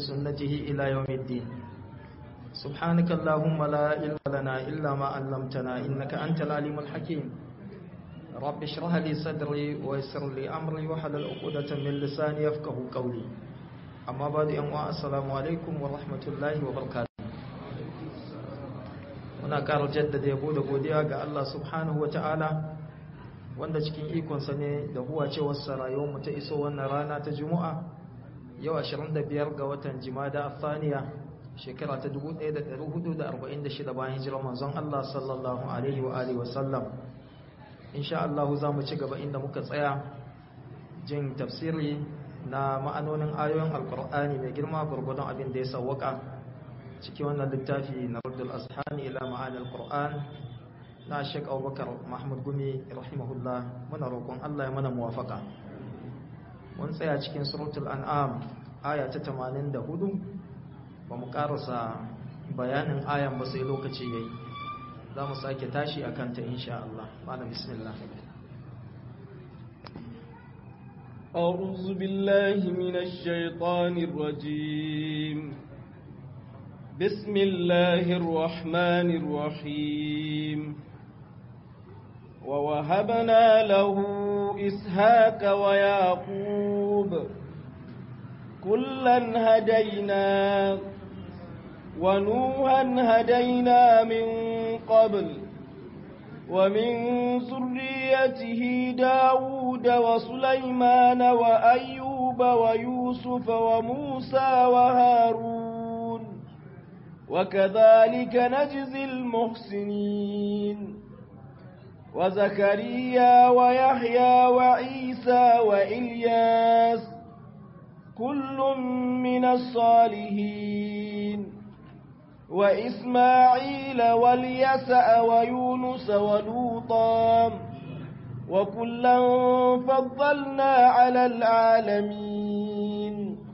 بسنته إلى يوم الدين سبحانك اللهم لا علم لنا إلا ما علمتنا إنك أنت العليم الحكيم رب اشرح لي صدري ويسر لي أمري وحلل عقدة من لساني يفقه قولي أما بعد أنواع السلام عليكم ورحمة الله وبركاته muna ƙara jaddada yabo da godiya ga Allah subhanahu wa ta'ala wanda cikin ikonsa ne da huwa cewarsa rayuwarmu ta iso wannan rana ta juma'a yau 25 ga watan jimada athaniya shekara ta 1446 bayan hijirar manzon Allah sallallahu alaihi wa alihi wasallam insha Allah za mu ci gaba inda muka tsaya jin tafsiri na ma'anonin ayoyin alkur'ani mai girma gurgudun abin da ya sawwaka ciki wannan littafi na Raddul Ashani ila ma'anil Qur'an na Sheikh Abubakar Mahmud Gumi rahimahullah muna roƙon Allah ya mana muwafaka mun tsaya cikin suratul an'am aya ta 84 ba mu karasa bayanin ayan ba sai lokaci yayi za mu sake tashi akan ta insha Allah malam bismillah أعوذ بالله من الشيطان الرجيم بسم الله الرحمن الرحيم ووهبنا له إسحاق ويعقوب كلا هدينا ونوحا هدينا من قبل ومن ذريته داود وسليمان وأيوب ويوسف وموسى وهارون وكذلك نجزي المحسنين وزكريا ويحيى وعيسى وإلياس كل من الصالحين وإسماعيل واليسع ويونس ولوطا وكلا فضلنا على العالمين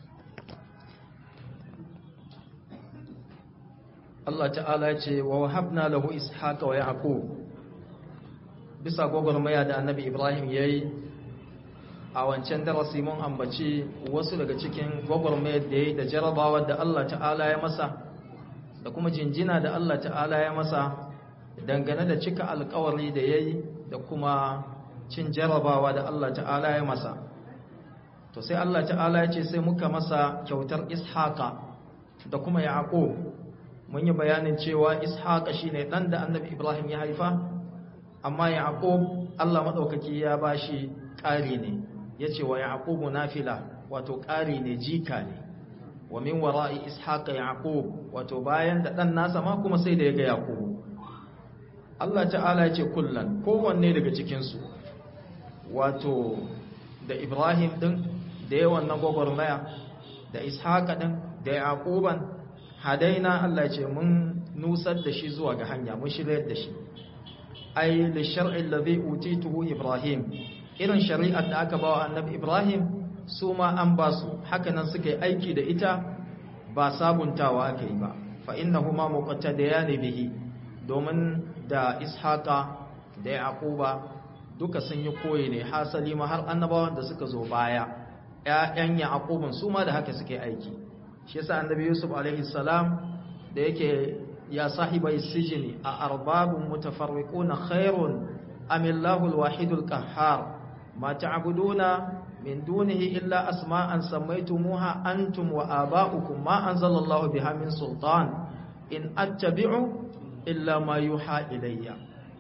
Allah ta'ala ya ce wa wahabna lahu ishaqa wa yaqub bisa gwagwarmaya da annabi Ibrahim yayi a wancan darasi mun ambaci wasu daga cikin gwagwarmayar da yayi da jarabawa da Allah ta'ala ya masa da kuma jinjina da Allah ta'ala ya masa dangane da cika alkawari da yayi da kuma cin jarabawa da Allah ta'ala ya masa to sai Allah ta'ala ya ce sai muka masa kyautar ishaqa da kuma yaqub mun yi bayanin cewa ishaqa shine dan da annabi ibrahim ya haifa amma yaqub Allah madaukaki ya bashi ƙari ne yace wa yaqubu nafila wato ƙari ne jika ne wa min wara'i ishaqa yaqub wato bayan da dan nasa ma kuma sai da yaga yaqub Allah ta'ala yace kullan kowanne daga cikin su wato da ibrahim din da yawan na gogormaya da ishaqa din da yaquban hadaina Allah ce mun nusar da shi zuwa ga hanya mun shiryar da shi ai li shar'i alladhi utituhu ibrahim irin shari'ar da aka bawa annabi ibrahim su ma an ba su hakanan suka yi aiki da ita ba sabuntawa aka yi ba fa innahuma muqattadayan bihi domin da ishaqa da yaquba duka sun yi koyi ne hasali ma har annabawan da suka zo baya ƴaƴan yaqubun su ma da haka suke aiki shi yasa annabi yusuf alaihi salam da yake ya sahibai sijini a arbabun mutafarriquna khairun am illahu alwahidul qahhar ma ta'buduna min dunihi illa asma'an sammaytumuha antum wa aba'ukum ma anzalallahu biha min sultan in attabi'u illa ma yuha ilayya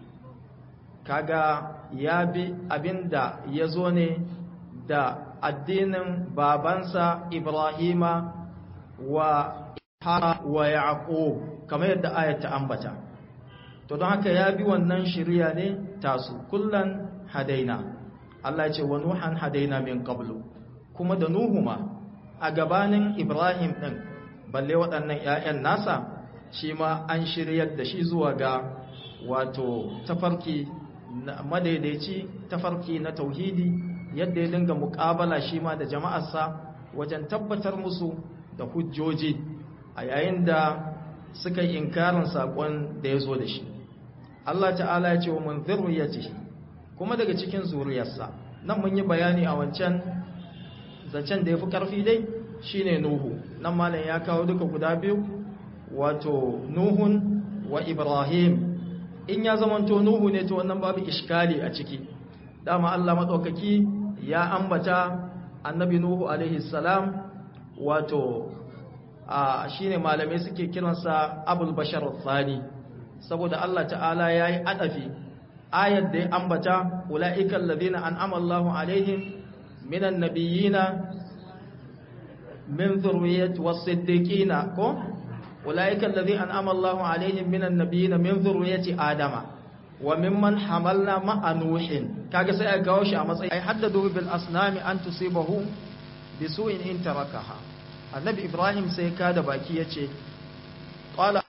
kaga ya bi abinda yazo ne da addinin babansa ibrahima wa Ishaq wa Yaqub kamar yadda ayat ta ambata to don haka ya bi wannan shari'a ne tasu kullan hadaina Allah ya ce wa nuhan hadaina min qablu kuma da nuhu ma a gabanin Ibrahim din balle waɗannan ƴaƴan nasa shi ma an shiryar da shi zuwa ga wato tafarki madaidaici tafarki na tauhidi yadda ya dinga muƙabala shi ma da jama'arsa wajen tabbatar musu da hujjoji a yayin da suka yi inkarin saƙon da ya zo da shi Allah ta'ala ya ce wa mun zurriyatihi kuma daga cikin zuriyarsa nan mun yi bayani a wancan zancen da ya fi ƙarfi dai shine nuhu nan malam ya kawo duka guda biyu wato nuhun wa ibrahim in ya zamanto nuhu ne to wannan babu iskali a ciki dama Allah madaukaki ya ambata annabi nuhu alaihi salam wato a shine malamai suke kiransa abul bashar thani saboda Allah ta'ala yayi adafi ayat da ya ambata ulaiikal ladina an'ama Allahu alaihim minan nabiyina min dhurriyyati was-siddiqina ko ulaika alladhina an'ama Allahu alaihim minan nabiyina min dhurriyyati adama wa mimman hamalna ma'a nuhin kaga sai aka kawo shi a matsayi ai haddadu bil asnami an tusibahu bisu'in in tarakaha annabi ibrahim sai ka da baki yace qala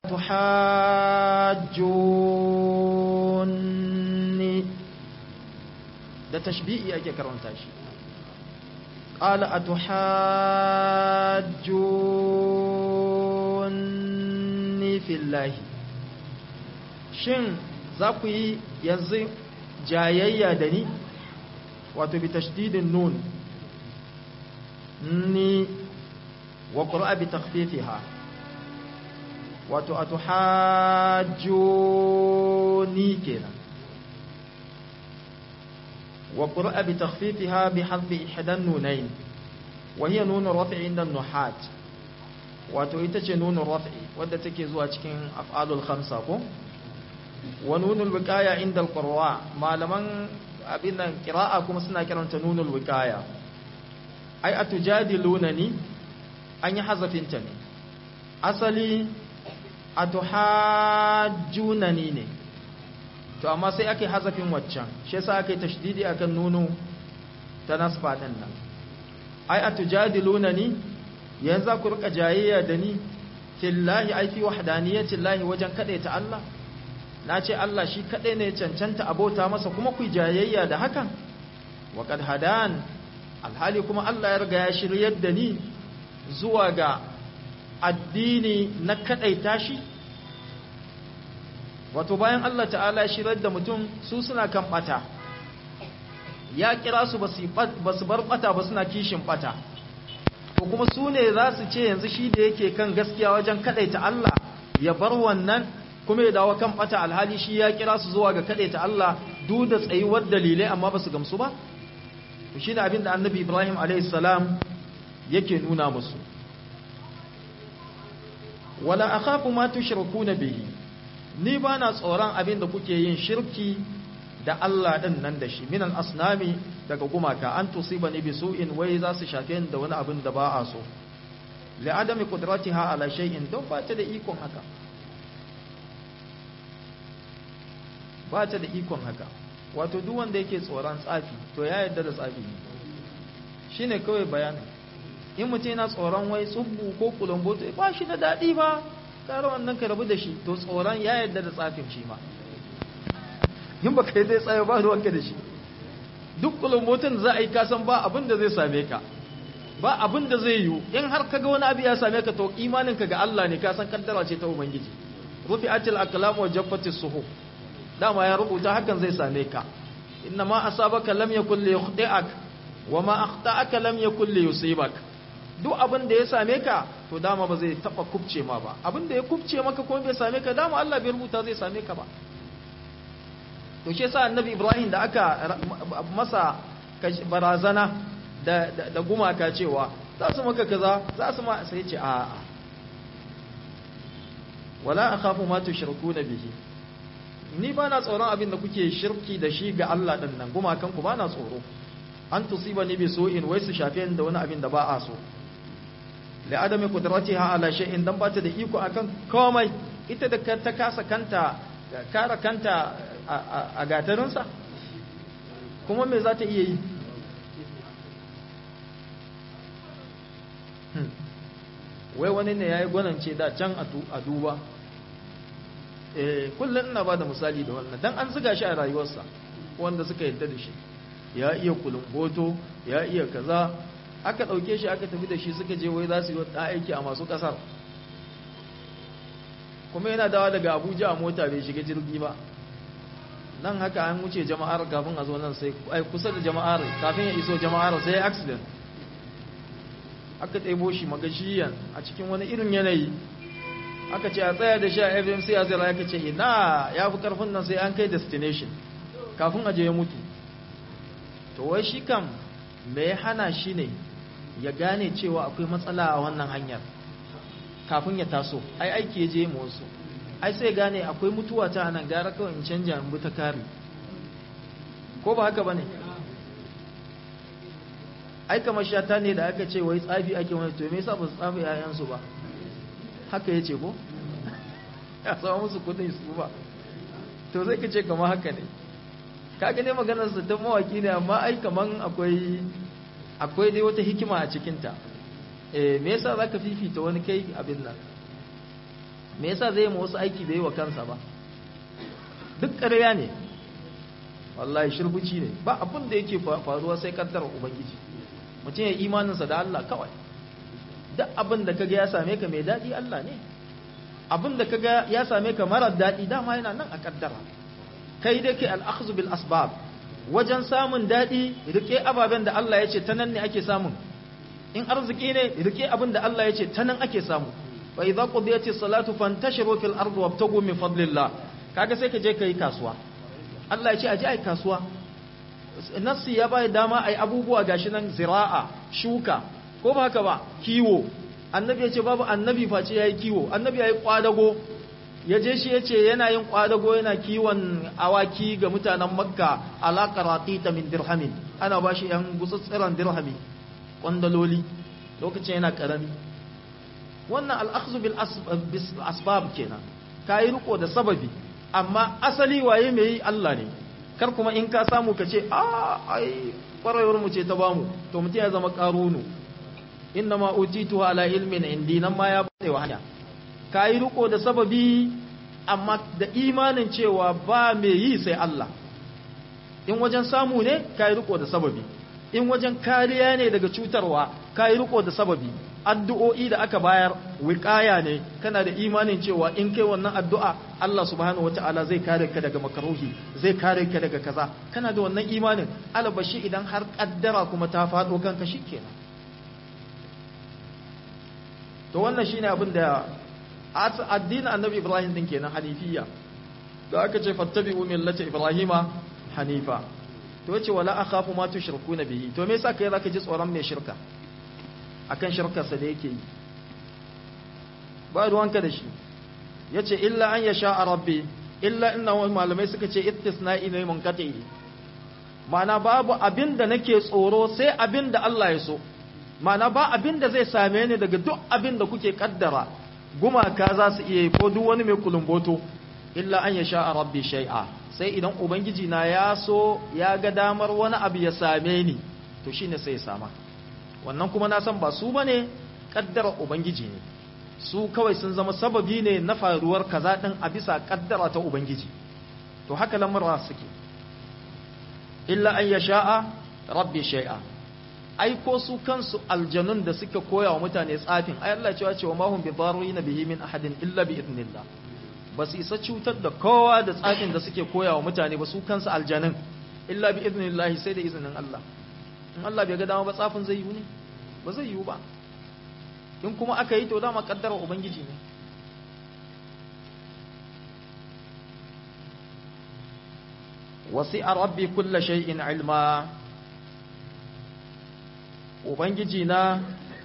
tuhajjuni da tashbi'i ake karanta shi qala atuhajjuni fillahi shin za ku yi yanzu jayayya da ni wato bi tashdidin nun ni wa qur'a bi takhfifiha wato atuhajjuni kenan wa qur'a bi takhfifiha bi hadfi ihdan nunayn wa hiya nun raf'i inda nuhat wato ita ce nun raf'i wadda take zuwa cikin af'alul khamsa ko wa nunul wiqaya inda al-qurra malaman abin nan qira'a kuma suna kiranta nunul wiqaya ai atujadilunani an yi hazafin ta ne asali atuhajjunani ne to amma sai ake hazafin waccan shi yasa ake tashdidi akan nunu ta nasba din nan ai atujadilunani yanzu ku rika jayayya da ni fillahi ai fi wahdaniyati llahi wajen kadaita Allah na ce Allah shi kaɗai ne cancanta abota masa kuma ku jayayya da hakan waƙad hadan alhali kuma Allah ya riga ya shiryar da ni zuwa ga addini na kaɗaita shi wato bayan Allah ta'ala ya shiryar da mutum su suna kan ɓata ya kira su ba su bar ɓata ba suna kishin ɓata to kuma su ne za su ce yanzu shi da yake kan gaskiya wajen kaɗaita Allah ya bar wannan kuma ya dawo kan bata alhali shi ya kira su zuwa ga ta Allah duk da tsayuwar dalilai amma ba su gamsu ba to shine abin da Annabi Ibrahim alayhi salam yake nuna musu wala akhafu ma tushrikuna bihi ni ba na tsoron abin da kuke yin shirki da Allah din nan da shi minan asnami daga gumaka an tusibani bi su'in wai za su shafe da wani abin da ba a so li'adami qudratiha ala shay'in don ba ta da ikon haka ba ta da ikon haka wato duk wanda yake tsoron tsafi to ya yarda da tsafi ne shine kawai bayanin in mutum yana tsoron wai tsubbu ko kulumboto ba shi da daɗi ba kare wannan ka rabu da shi to tsoron ya yarda da tsafin shi ma in baka yi zai tsaye ba ruwanka da shi duk kulumbotin za a yi kasan ba abin da zai same ka ba abin da zai yiwu in har kaga wani abu ya same ka to imaninka ga Allah ne ka san kaddara ce ta ubangiji rufi'atil aqlam wa jaffatis suhuf dama ya rubuta hakan zai same ka inna ma asabaka lam yakul li yukhti'ak wa ma akhta'aka lam yakul li yusibak duk abin da ya same ka to dama ba zai taba kubce ma ba abin da ya kubce maka ko bai same ka dama Allah bai rubuta zai same ka ba to shi yasa annabi Ibrahim da aka masa barazana da da gumaka cewa za su maka kaza za su ma sai ce a'a wala akhafu ma tushrikuna bihi ni ba na tsoron abin da kuke shirki da shi ga Allah ɗin nan gumakanku ba na tsoro an tusiba ni bi in wai su shafe da wani abin da ba a so la adami qudratiha ala shay'in dan ba ta da iko akan komai ita da ta kasa kanta kara kanta a gatarinsa kuma me za ta iya yi wai wani ne ya yi gwanance da can a duba kullum ina ba da misali da wannan dan an zuga shi a rayuwarsa wanda suka yadda da shi ya iya kulumboto ya iya kaza aka ɗauke shi aka tafi da shi suka je wai za su yi wata aiki a masu ƙasar kuma yana dawa daga abuja a mota bai shiga jirgi ba nan haka an wuce jama'ar kafin a zo nan sai ai kusa da jama'ar kafin ya iso jama'ar sai accident aka ɗebo shi magashiyan a cikin wani irin yanayi aka ce a tsaya da shi a fmc a zira ya ce ina ya fi karfin nan sai an kai destination kafin aje ya mutu to wai shi kam me ya hana shi ne ya gane cewa akwai matsala a wannan hanyar kafin ya taso ai aiki ya je mu wasu ai sai gane akwai mutuwa ta nan gara kawai in canja in bi ta kare ko ba haka bane ai kamar shata ne da aka ce wai tsafi ake wani to me yasa ba su tsafi yayansu ba haka ya ce ko ya sama musu kudin su ba to zai ka ce kamar haka ne ka gane maganar su ta mawaki ne amma ai kaman akwai akwai dai wata hikima a cikinta eh me yasa zaka fifita wani kai abin nan me yasa zai yi wasu aiki bai yi wa kansa ba duk ƙarya ne wallahi shirbuci ne ba abin da yake faruwa sai kaddara ubangiji mutum ya imaninsa da Allah kawai duk abin da kaga ya same ka mai daɗi Allah ne abin da kaga ya same ka marar daɗi dama yana nan a kaddara kai dai kai al'akhzu bil asbab wajen samun daɗi rike ababen da Allah ya ce ta nan ne ake samun in arziki ne rike abin da Allah ya ce ta nan ake samu fa idza qudiyati salatu fantashiru fil ardi wabtagu min fadlillah kaga sai ka je kai kasuwa Allah ya ce aje ai kasuwa nassi ya bai dama ai abubuwa gashi nan zira'a shuka ko ba haka ba kiwo annabi ya ce babu annabi face yayi kiwo annabi yayi kwadago ya je shi ya ce yana yin kwadago yana kiwon awaki ga mutanen makka alaƙa ta min dirhamin ana ba shi ‘yan gutsutsiran dirhami ƙwandaloli lokacin yana ƙarami wannan al'aksu bil asbab kenan ka yi riko da sababi amma asali waye mai yi Allah ne kar kuma in ka samu ka ce a ai ƙwararwar mu ce ta bamu to mutum ya zama ƙarunu inna ma utitu ala ilmin indi nan ma ya bada wa hanya ka yi riko da sababi amma da imanin cewa ba mai yi sai Allah in wajen samu ne ka yi riko da sababi in wajen kariya ne daga cutarwa ka yi riko da sababi addu'o'i da aka bayar wiƙaya ne kana da imanin cewa in kai wannan addu'a Allah subhanahu wata'ala zai kare ka daga makaruhi zai kare ka daga kaza kana da wannan imanin alabashi idan har kaddara kuma ta faɗo kanka shikenan to wannan shine abin da addinin annabi ibrahim din kenan hanifiya da aka ce fattabi'u millata ibrahima hanifa to yace wala akhafu ma tushrikuna bihi to me yasa kai zaka ji tsoron mai shirka akan shirkarsa da yake yi ba ruwanka da shi yace illa an yasha rabbi illa inna malamai suka ce istisna'i ne munqati ma'ana babu abin da nake tsoro sai abin da Allah ya so ma'ana ba abin da zai same ni daga duk abin da kuke kaddara gumaka za su iya ko duk wani mai kulumboto illa an ya sha rabbi shay'a sai idan ubangiji na ya so ya ga damar wani abu ya same ni to shine sai ya sama wannan kuma na san ba su bane kaddara ubangiji ne su kawai sun zama sababi ne na faruwar kaza din a bisa kaddara ta ubangiji to haka lamurra suke illa an ya sha'a rabbi shay'a ai ko su kansu aljanun da suka koya wa mutane tsafin ai Allah cewa cewa mahum bi darrina bihi min ahadin illa bi idnillah ba su isa cutar da kowa da tsafin da suke koya wa mutane ba su kansu aljanun illa bi idnillah sai da izinin Allah in Allah bai ga dama ba tsafin zai yi ne ba zai yi ba in kuma aka yi to dama kaddara ubangiji ne wasi'a rabbi kulla shay'in ilma Ubangiji na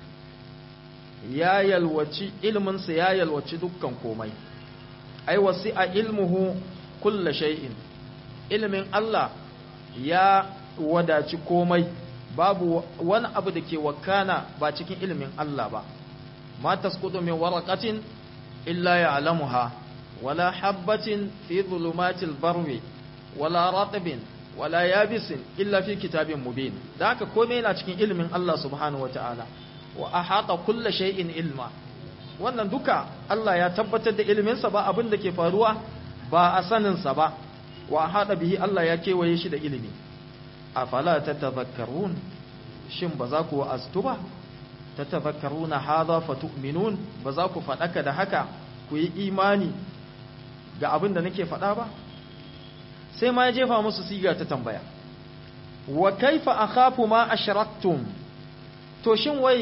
ya yalwaci ilminsa ya yalwaci dukkan komai, ai wasi a ilmuhu kulla shay'in, ilmin Allah ya wadaci komai, babu wani abu da ke wakana ba cikin ilmin Allah ba, ma taskutu min waraqatin illa ya'lamuha wala habbatin fi zulumatil barwi wala ratbin wala yabisin illa fi kitabin mubin da haka komai yana cikin ilimin Allah subhanahu wataala wa ahata kulli shay'in ilma wannan duka Allah ya tabbatar da iliminsa ba abin da ke faruwa ba a sanin sa ba wa ahata bihi Allah ya kewaye shi da ilimi afala tatadhakkarun shin ba za ku wa'aztu ba tatadhakkaruna hadha fatu'minun ba za ku fadaka da haka ku yi imani ga abin da nake faɗa ba sai ma ya jefa musu siga ta tambaya wa kaifa akhafu ma ashraktum to shin wai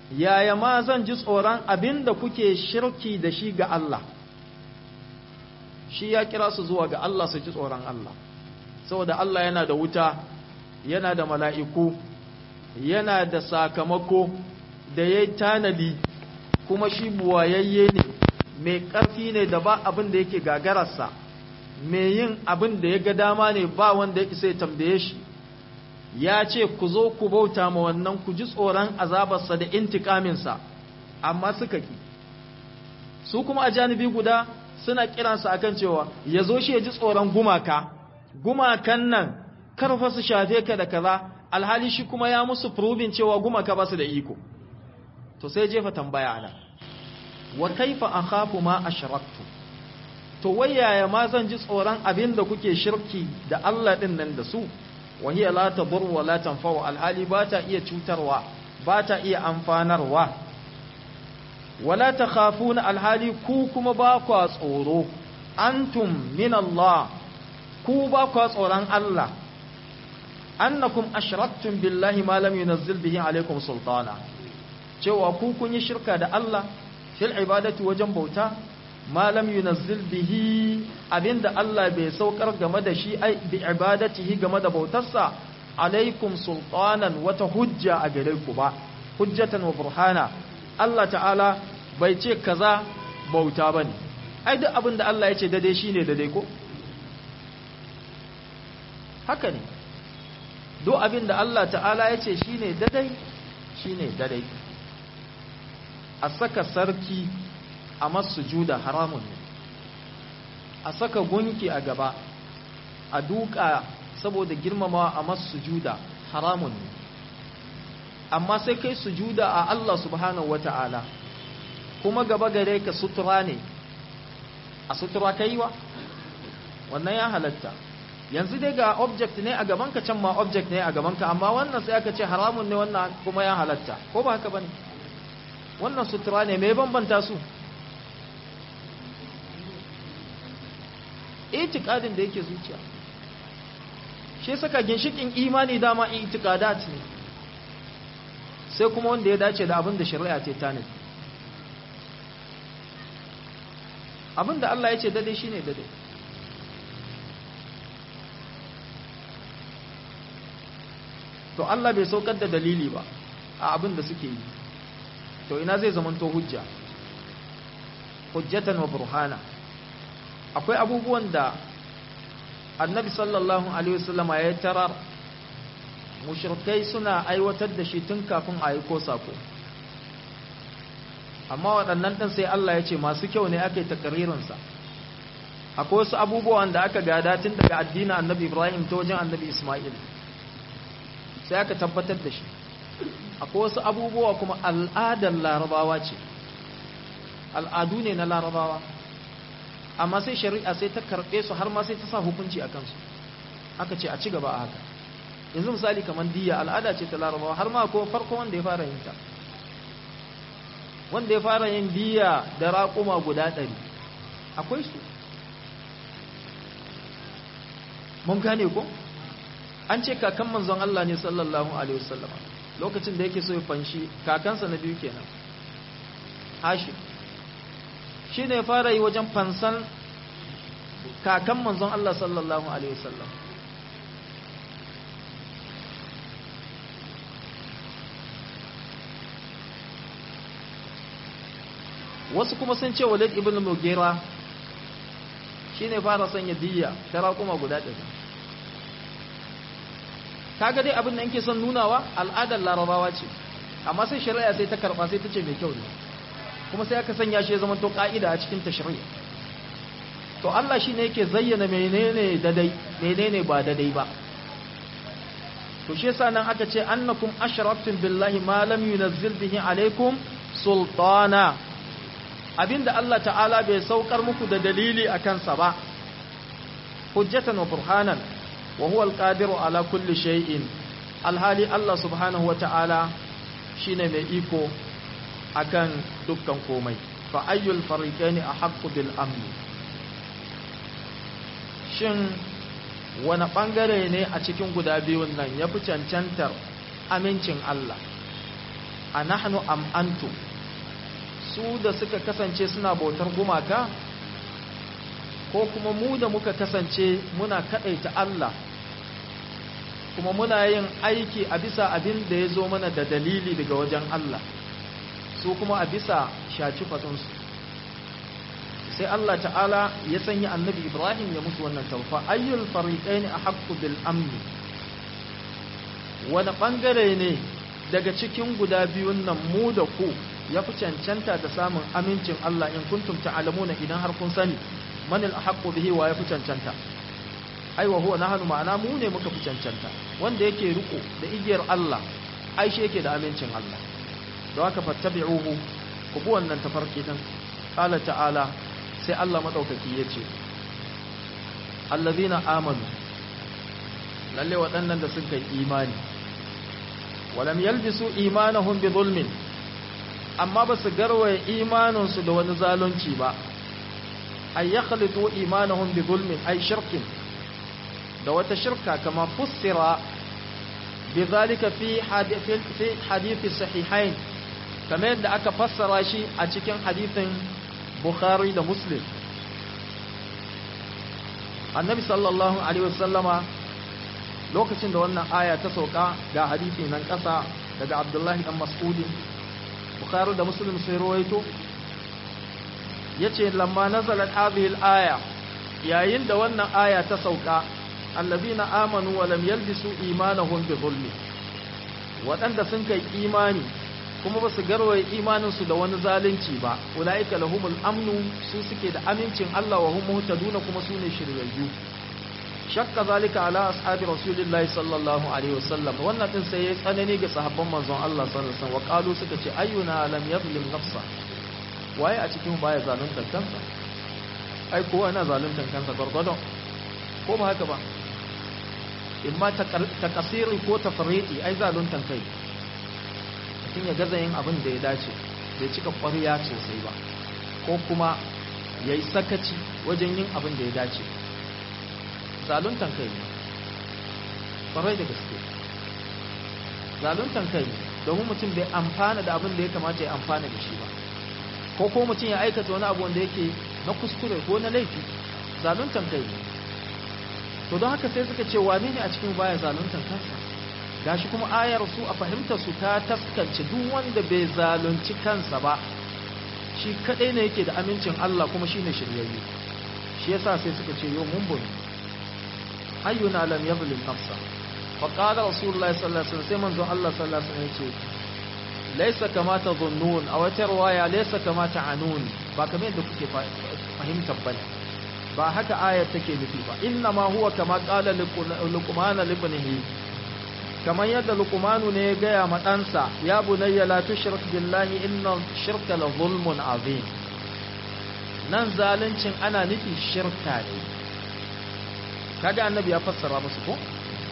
yaya ma zan ji tsoron abin da kuke shirki da shi ga Allah shi ya kira su zuwa ga Allah su ji tsoron Allah saboda Allah yana da wuta yana da mala'iku yana da sakamako da ya tanadi kuma shi buwayayye ne mai ƙarfi ne da ba abin da yake gagararsa mai yin abin da ya ga dama ne ba wanda ya isa ya tambaye shi ya ce ku zo ku bauta ma wannan ku ji tsoron azabarsa da intikaminsa amma suka ki su kuma a janibi guda suna kiransa akan cewa ya zo shi ya ji tsoron gumaka gumakan nan karfa su shafe ka da kaza alhali shi kuma ya musu probin cewa gumaka ba su da iko to sai jefa tambaya nan wa kaifa akhafu ma ashraktu to wayaya ma zan ji tsoron abin da kuke shirki da Allah din nan da su wa hiya la tadur wa la tanfa'u alhali ba ta iya cutarwa ba ta iya amfanarwa wala takhafuna alhali ku kuma ba ku tsoro antum min Allah ku ba ku tsoron Allah annakum ashraktum billahi ma lam yunzil bihi alaikum sultana cewa ku kun yi shirka da Allah fil ibadati wajen bauta ma lam yunazzil bihi abinda Allah bai saukar game da shi ai bi ibadatihi game da bautarsa alaikum sultanan wata hujja a gare ku ba hujjatan wa burhana Allah ta'ala bai ce kaza bauta bane ai duk abinda Allah ya ce dade shine dade ko haka ne duk abinda Allah ta'ala ya ce shine dade shine dade a saka sarki a masujuda haramun ne a saka gunki a gaba a duka saboda girmamawa a masujuda haramun ne amma sai kai sujuda a Allah subhanahu wata'ala kuma gaba gare ka sutura ne a sutura kaiwa wannan ya halatta yanzu dai ga object ne a gabanka can ma object ne a gabanka amma wannan sai aka ce haramun ne wannan kuma ya halatta ko ba haka bane wannan sutura ne mai bambanta su itikadin da yake zuciya shi saka ginshikin imani dama itikadat ne sai kuma wanda ya dace da abin da shari'a ce ta ne abin da Allah ya ce dade shine dade to Allah bai saukar da dalili ba a abin da suke yi to ina zai zamanto hujja hujjatan wa burhana akwai abubuwan da annabi sallallahu alaihi wasallama ya tarar mushrikai suna aiwatar da shi tun kafin a yi ko sako amma waɗannan ɗin sai Allah ya ce masu kyau ne aka yi takaririnsa akwai wasu abubuwan da aka gada tun daga addinin annabi ibrahim ta wajen annabi ismail sai aka tabbatar da shi akwai wasu abubuwa kuma al'adar larabawa ce al'adu ne na larabawa amma sai shari'a sai ta karɓe su har ma sai ta sa hukunci a kansu aka ce a ci gaba a haka yanzu misali kamar diya al'ada ce ta larabawa har ma ko farko wanda ya fara yin ta wanda ya fara yin diya da raƙuma guda ɗari akwai su mun gane ko an ce kakan manzon Allah ne sallallahu alaihi wasallam lokacin da yake so ya fanshi kakansa na biyu kenan hashim shi ne fara yi wajen fansan kakan manzon Allah sallallahu alaihi wasallam wasu kuma sun ce walid ibn mugira shi ne fara sanya diyya ta raƙuma guda ɗari kaga dai abin da yake son nunawa al'adar larabawa ce amma sai shari'a sai ta karɓa sai ta ce mai kyau ne kuma sai aka sanya shi ya zama to ka'ida a cikin tashri'a to Allah shine yake zayyana menene dadai menene ba dadai ba to shi yasa nan aka ce annakum ashraftum billahi ma lam yunzil bihi alaikum sultana abinda Allah ta'ala bai saukar muku da dalili akan sa ba hujjatan wa burhanan wa huwa alqadiru ala kulli shay'in alhali Allah subhanahu wa ta'ala shine mai iko akan dukkan komai fa ayyul fariqaini ahaqqu bil amn shin wani bangare ne a cikin guda biyun nan yafi cancantar amincin Allah a nahnu am antum su da suka kasance suna bautar gumaka ko kuma mu da muka kasance muna kadaita Allah kuma muna yin aiki a bisa abin da ya zo mana da dalili daga wajen Allah su kuma a bisa shaci fatinsu sai Allah ta'ala ya sanya annabi Ibrahim ya musu wannan taufa ayyul fariqain ahqqu bil amni wani bangare ne daga cikin guda biyun nan mu da ku ya fi cancanta da samun amincin Allah in kuntum ta'lamuna idan har kun sani man al ahqqu bihi wa ya fi cancanta ai wa huwa nahnu ma'ana mu ne muka fi cancanta wanda yake riko da igiyar Allah ai shi yake da amincin Allah don haka fattabi'uhu ku bi wannan tafarki din qala ta'ala sai Allah madaukaki yace allazina amanu lalle waɗannan da suka yi imani walam yalbisu imanahum bi zulmin amma ba su garwaye imaninsu da wani zalunci ba ay yakhlitu imanahum bi zulmin ay shirkin da wata shirka kama fussira bi zalika fi hadithi sahihain kamar yadda aka fassara shi a cikin hadithin bukhari da muslim annabi sallallahu alaihi wasallama lokacin da wannan aya ta sauka ga hadithi nan ƙasa daga abdullahi dan mas'udi bukhari da muslim sai rawaito yace lamma nazalat hadhihi al-aya yayin da wannan aya ta sauka allazina amanu wa lam yalbisu imanahum bi zulmi wadanda sun kai imani kuma basu garwaye imanin su da wani zalunci ba ulaika lahumul amnu su suke da amincin Allah wa hum muhtaduna kuma su ne shiryayyu shakka zalika ala ashabi rasulillahi sallallahu alaihi wasallam wannan din sai ya tsanani ga sahabban manzon Allah sallallahu alaihi wasallam wa qalu suka ce ayyuna lam yadhlim nafsa waye a cikin baya zalunta kansa ai kowa yana zalunta kansa gurgurdon ko ba haka ba imma ta kasiri ko ta fariti ai zaluntan kai mutum ya gaza yin abin da ya dace bai cika ƙwariya sosai ba ko kuma ya yi sakaci wajen yin abin da ya dace zaluntan kai ne ƙwarai da gaske zaluntan kai ne domin mutum bai amfana da abin da ya kamata ya amfana da shi ba ko ko mutum ya aikata wani abu wanda yake na kuskure ko na laifi zaluntan kai ne to don haka sai suka ce wane ne a cikin baya zaluntan kansa gashi kuma ayar su a fahimtar su ta taskance duk wanda bai zalunci kansa ba shi kadai ne yake da amincin Allah kuma shine shiryayye shi yasa sai suka ce yo mun bun ayyuna lam yadhlim nafsa fa qala rasulullahi sallallahu alaihi wasallam sai manzon Allah sallallahu alaihi wasallam yace laysa kama tadhunnun aw tarwaya laysa kama ta'anun ba kamar yadda kuke fahimtar bane ba haka ayat take nufi ba inna ma huwa kama qala luqman libnihi kamar yadda luqmanu ne ya gaya ma ɗansa ya bunayya la tushrik billahi inna shirka la zulmun azim nan zaluncin ana nufi shirka ne kaga annabi ya fassara musu ko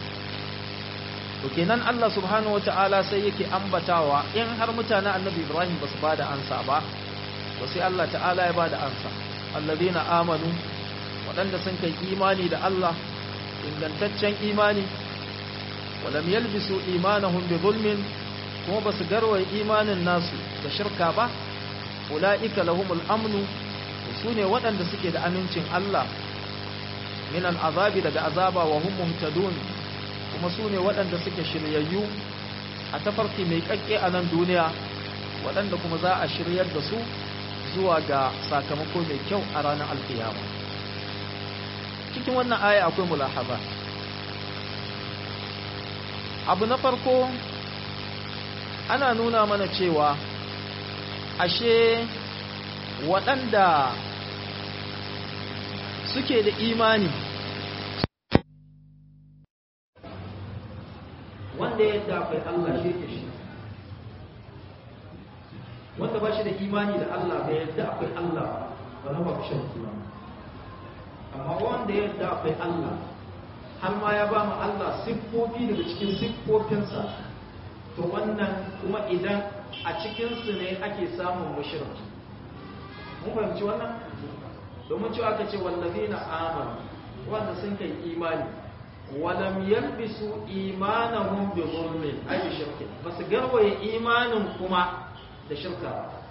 to kenan Allah subhanahu wataala sai yake ambatawa in har mutanen annabi Ibrahim basu bada ansa ba to sai Allah ta'ala ya bada ansa alladhina amanu waɗanda sun kai imani da Allah ingantaccen imani walam yalbisu imanahum bi zulmin kuma basu garwaye imanin nasu da shirka ba ulaika lahumul amnu sune waɗanda suke da amincin Allah min al'azabi daga azaba wa hum muhtadun kuma sune waɗanda suke shiryayyu a tafarki mai kakke a nan duniya waɗanda kuma za a shiryar da su zuwa ga sakamako mai kyau a ranar alkiyama cikin wannan aya akwai mulahaba abu na farko ana nuna mana cewa ashe waɗanda suke da imani wanda yadda akwai Allah shi ke shi wanda ba shi da imani da Allah bai yadda akwai Allah ba na ba shan imani amma wanda yadda akwai Allah har ma ya ba mu Allah siffofi daga cikin siffofinsa to wannan kuma idan a cikinsu ne ake samun mushriki mun fahimci wannan domin cewa aka ce wallazina amanu wanda sun kai imani walam yalbisu imanahum bi zulmin ay bi shirki basu garwaye imanin kuma da shirka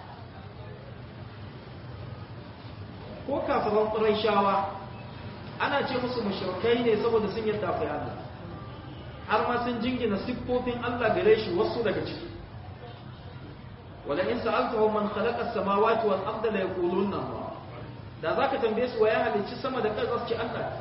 ko kafiran quraishawa ana ce musu mushrikai ne saboda sun yadda akwai Allah har ma sun jingina siffofin Allah gare shi wasu daga ciki wala in sa'altahum man khalaqa as-samawati wal arda la yaquluna Allah da zaka tambaye su wa ya halicci sama da ƙasa su ce Allah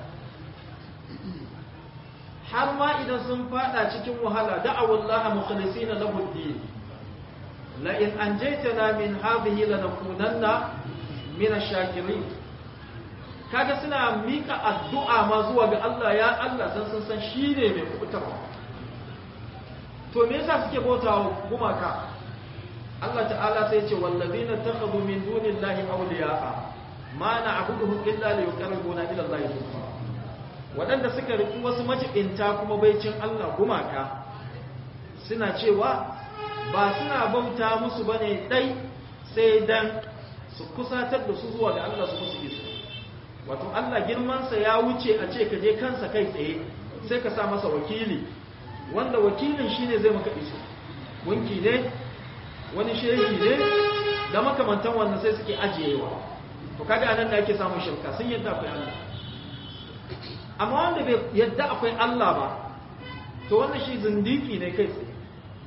har ma idan sun fada cikin wahala da'awallaha mukhlisina lahu ad-din la in anjaytana min hadhihi lanakunanna min ash-shakirin kaga suna mika addu'a ma zuwa ga Allah ya Allah san sun san shine mai kubutarwa to me yasa suke bautawa gumaka Allah ta'ala sai ce wallazina takhadhu min dunillahi awliya'a ma na'buduhum illa liyuqarribuna ila Allah zulfa wadanda suka riki wasu majibinta kuma baicin Allah gumaka suna cewa ba suna bauta musu bane dai sai dan su kusatar da su zuwa ga Allah su musu iso wato Allah girmansa ya wuce a ce ka je kansa kai tsaye sai ka sa masa wakili wanda wakilin shine zai maka iso wanki ne wani shehi ne da makamantan wannan sai suke ajiyewa to kaga anan da ake samun shirka sun yadda akwai Allah amma wanda bai yadda akwai Allah ba to wannan shi zindiki ne kai tsaye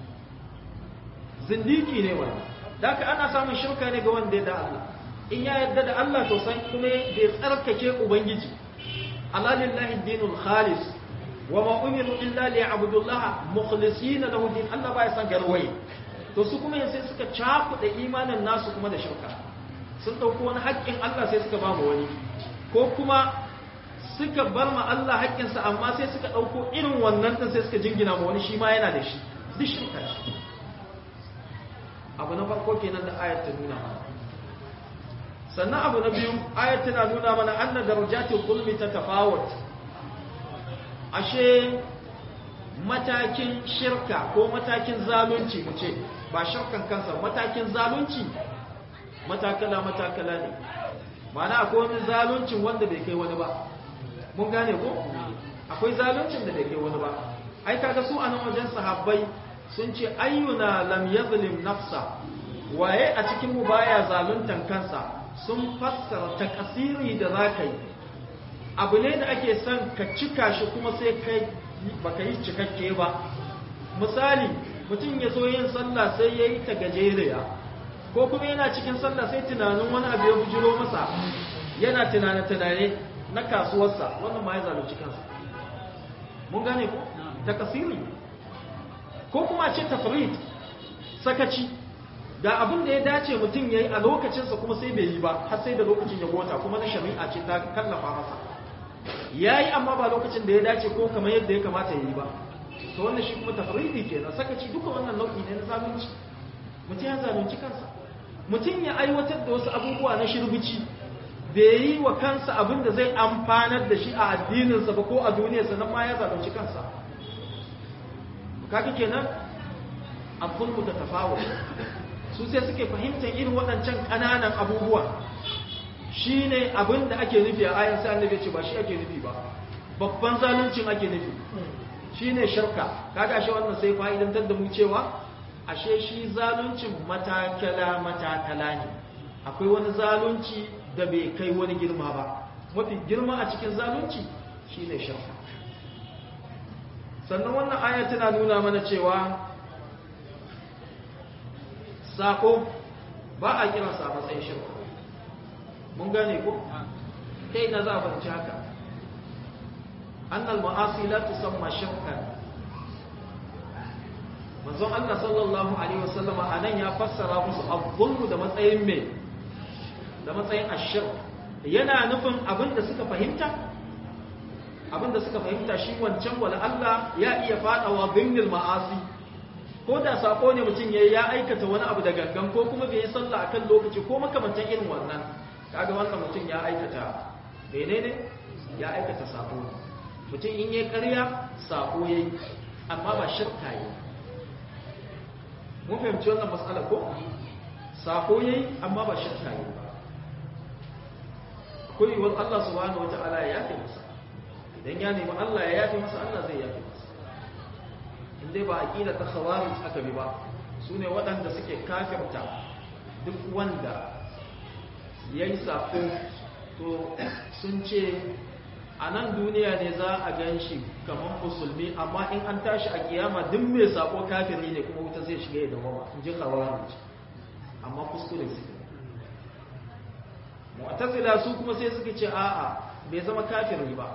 zindiki ne wannan da ka ana samun shirka ne ga wanda ya da Allah in ya yadda da Allah to san kuma bai tsarkake ubangiji alalillahi dinul khalis wa ma umiru illa liya'budullaha mukhlisina lahu din Allah ba ya san garwaye to su kuma sai suka cakuɗa imanin nasu kuma da shirka sun ɗauko wani haƙƙin Allah sai suka ba mu wani ko kuma suka bar ma Allah haƙƙinsa amma sai suka ɗauko irin wannan ɗin sai suka jingina ma wani shi ma yana da shi duk shirka ce abu na farko kenan da ayat ta nuna mana sannan abu na biyu ayat tana nuna mana anna darajatul zulmi ta tafawut ashe matakin shirka ko matakin zalunci mu ce ba shirkan kansa matakin zalunci matakala matakala ne mana akwai wani zaluncin wanda bai kai wani ba mun gane ko akwai zaluncin da bai kai wani ba ai kaga su anan wajen sahabbai sun ce ayyuna lam yazlim nafsa waye a cikin mu baya zaluntan kansa sun fassara takasiri da zaka yi abu ne da ake son ka cika shi kuma sai kai baka yi cikakke ba misali mutum ya so yin sallah sai ya yi ta gajeriya ko kuma yana cikin sallah sai tunanin wani abu ya bujiro masa yana tunane-tunane na kasuwarsa wannan ma ya zalunci kansa mun gane ko takasiri ko kuma ce tafrid sakaci ga abin da ya dace mutum ya yi a lokacinsa kuma sai bai yi ba har sai da lokacin ya gota kuma na shari'a ce ta kallafa masa ya yi amma ba lokacin da ya dace ko kamar yadda ya kamata ya yi ba to wannan shi kuma tafridi kenan sakaci duka wannan nau'i ne na zalunci mutum ya zalunci kansa mutum ya aiwatar da wasu abubuwa na shirbici bai yi wa kansa abin da zai amfanar da shi a addininsa ba ko a duniyarsa nan ma ya zalunci kansa kaga kenan abun da tafawo su sai suke fahimtar irin waɗancan ƙananan abubuwa shi ne abin da ake nufi a ayan sai annabi ce ba shi ake nufi ba babban zaluncin ake nufi shi ne shirka kaga ashe wannan sai fa'idantar da mu cewa ashe shi zaluncin matakala matakala ne akwai wani zalunci da bai kai wani girma ba mafi girma a cikin zalunci shi ne shirka sannan wannan aya tana nuna mana cewa sako ba a kiransa a matsayin shirka mun gane ko ta ina za a fahimci haka annal ma'asi la tusamma shirkan manzon Allah sallallahu alaihi wasallama anan ya fassara musu azzulmu da matsayin me da matsayin ashir yana nufin abin da suka fahimta abin da suka fahimta shi wancan wala Allah ya iya fadawa binnil ma'asi ko da sako ne mutum yayi ya aikata wani abu da gangan ko kuma bai yi sallah akan lokaci ko makamantan irin wannan kaga wannan mutum ya aikata menene ya aikata sako mutum in yayi ƙarya sako yayi amma ba shirka yayi mun fahimci wannan matsala ko sako yayi amma ba shirka yayi ba akwai yiwuwar Allah subhanahu wata'ala ya yafe masa da idan ya nemi Allah ya yafe masa Allah zai yafe masa in dai ba aqida ta khawarij aka bi ba su ne waɗanda suke kafirta duk wanda ya yi sako to sun ce a nan duniya ne za a gan shi kamar musulmi amma in an tashi a kiyama duk mai sako kafiri ne kuma wuta zai shiga ya dawama in ji khawarij amma kuskure suke mu'tazila su kuma sai suka ce a'a bai zama kafiri ba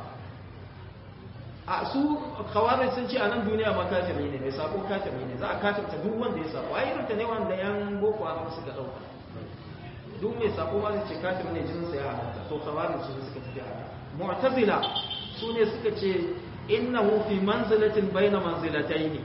a su khawarij sun ce a nan duniya ma kafiri ne mai sako kafiri ne za a kafirta duk wanda ya sako ai irin ta ne wanda yan boko haram suka dauka duk mai sako ma zai ce kafiri ne jinin sa ya halatta to khawarij su suka tafi haka mu'tazila su ne suka ce innahu fi manzilatin baina manzilataini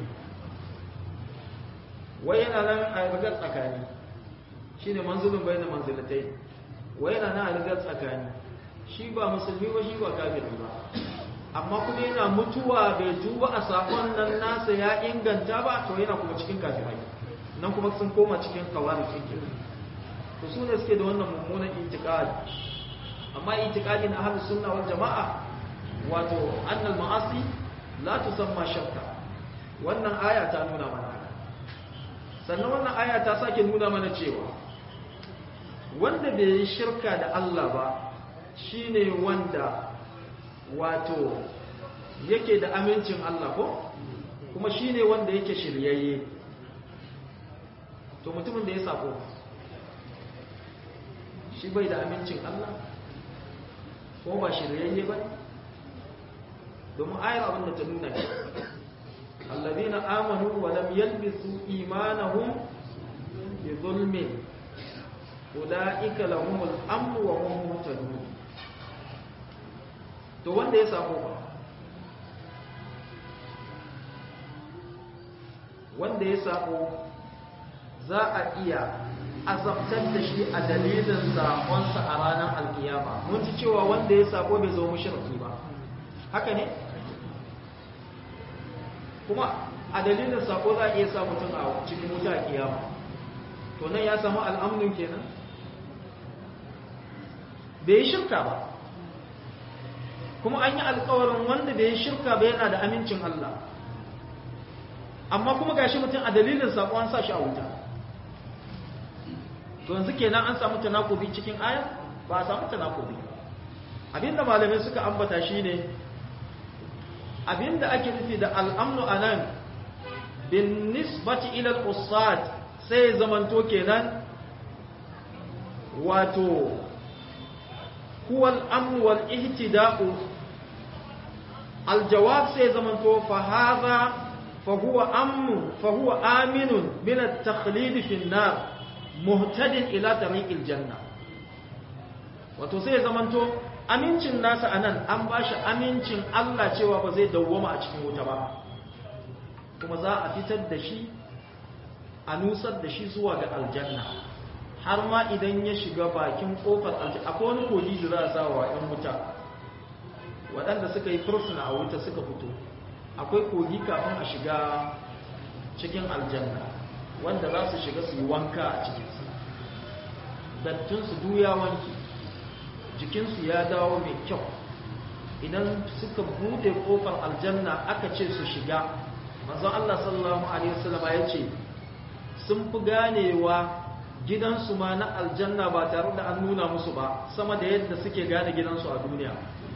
wai yana nan a rigar tsakani shine manzilin baina manzilataini wai yana nan a rigar tsakani shi ba musulmi ba shi ba kafiri ba amma kuma yana mutuwa bai tuba a sakon nan nasa ya inganta ba to yana kuma cikin kafirai nan kuma sun koma cikin kawari cikin to su ne suke da wannan mummunan itikadi amma itikadi na ahlus sunna wal jama'a wato annal ma'asi la tusamma shirka wannan aya ta nuna mana sannan wannan aya ta sake nuna mana cewa wanda bai yi shirka da Allah ba shine wanda wato yake da amincin Allah ko kuma shine wanda yake shiryayye to mutumin da ya sako shi bai da amincin Allah ko ba shiryayye ba domin ayar abin da ta nuna ne allazina amanu wa lam yalbisu imanahum bi zulmin ulaika lahumul amnu wa hum muhtadun to wanda ya sako ba wanda ya sako za a iya azabtar da shi a dalilin sakonsa a ranar alkiyama mun ci cewa wanda ya sako bai zo mushriki ba haka ne kuma a dalilin sako za a iya sa mutum a cikin wuta a kiyama to nan ya samu al'amnin kenan bai yi shirka ba kuma an yi alkawarin wanda bai yi shirka ba yana da amincin Allah amma kuma gashi mutum a dalilin sako an sa shi a wuta to yanzu kenan an samu tanakubi cikin aya ba a samu tanakubi abinda malamai suka ambata shine abinda ake nufi da al'amnu anan bin nisbati ila al-usad sai zamanto kenan wato huwa al-amn wal ihtida'u al-jawab sai zamanto fa hadha fa huwa amnu fa huwa aminun min at-takhlid fi an-nar muhtadin ila tariqil janna wato sai zamanto amincin nasa anan an bashi amincin Allah cewa ba zai dawwama a cikin wuta ba kuma za a fitar da shi a nusar da shi zuwa ga aljanna har ma idan ya shiga bakin kofar aljanna akwai wani kogi da za a sa wa ‘yan wuta waɗanda suka yi fursuna a wuta suka fito akwai kogi kafin a shiga cikin aljanna wanda za su shiga su yi wanka a cikinsu dattinsu duya wanki jikinsu ya dawo mai kyau idan suka bude kofar aljanna aka ce su shiga manzon Allah sallallahu alaihi wasallam ya ce sun fi ganewa gidansu ma na aljanna ba tare da an nuna musu ba sama da yadda suke gane gidansu a duniya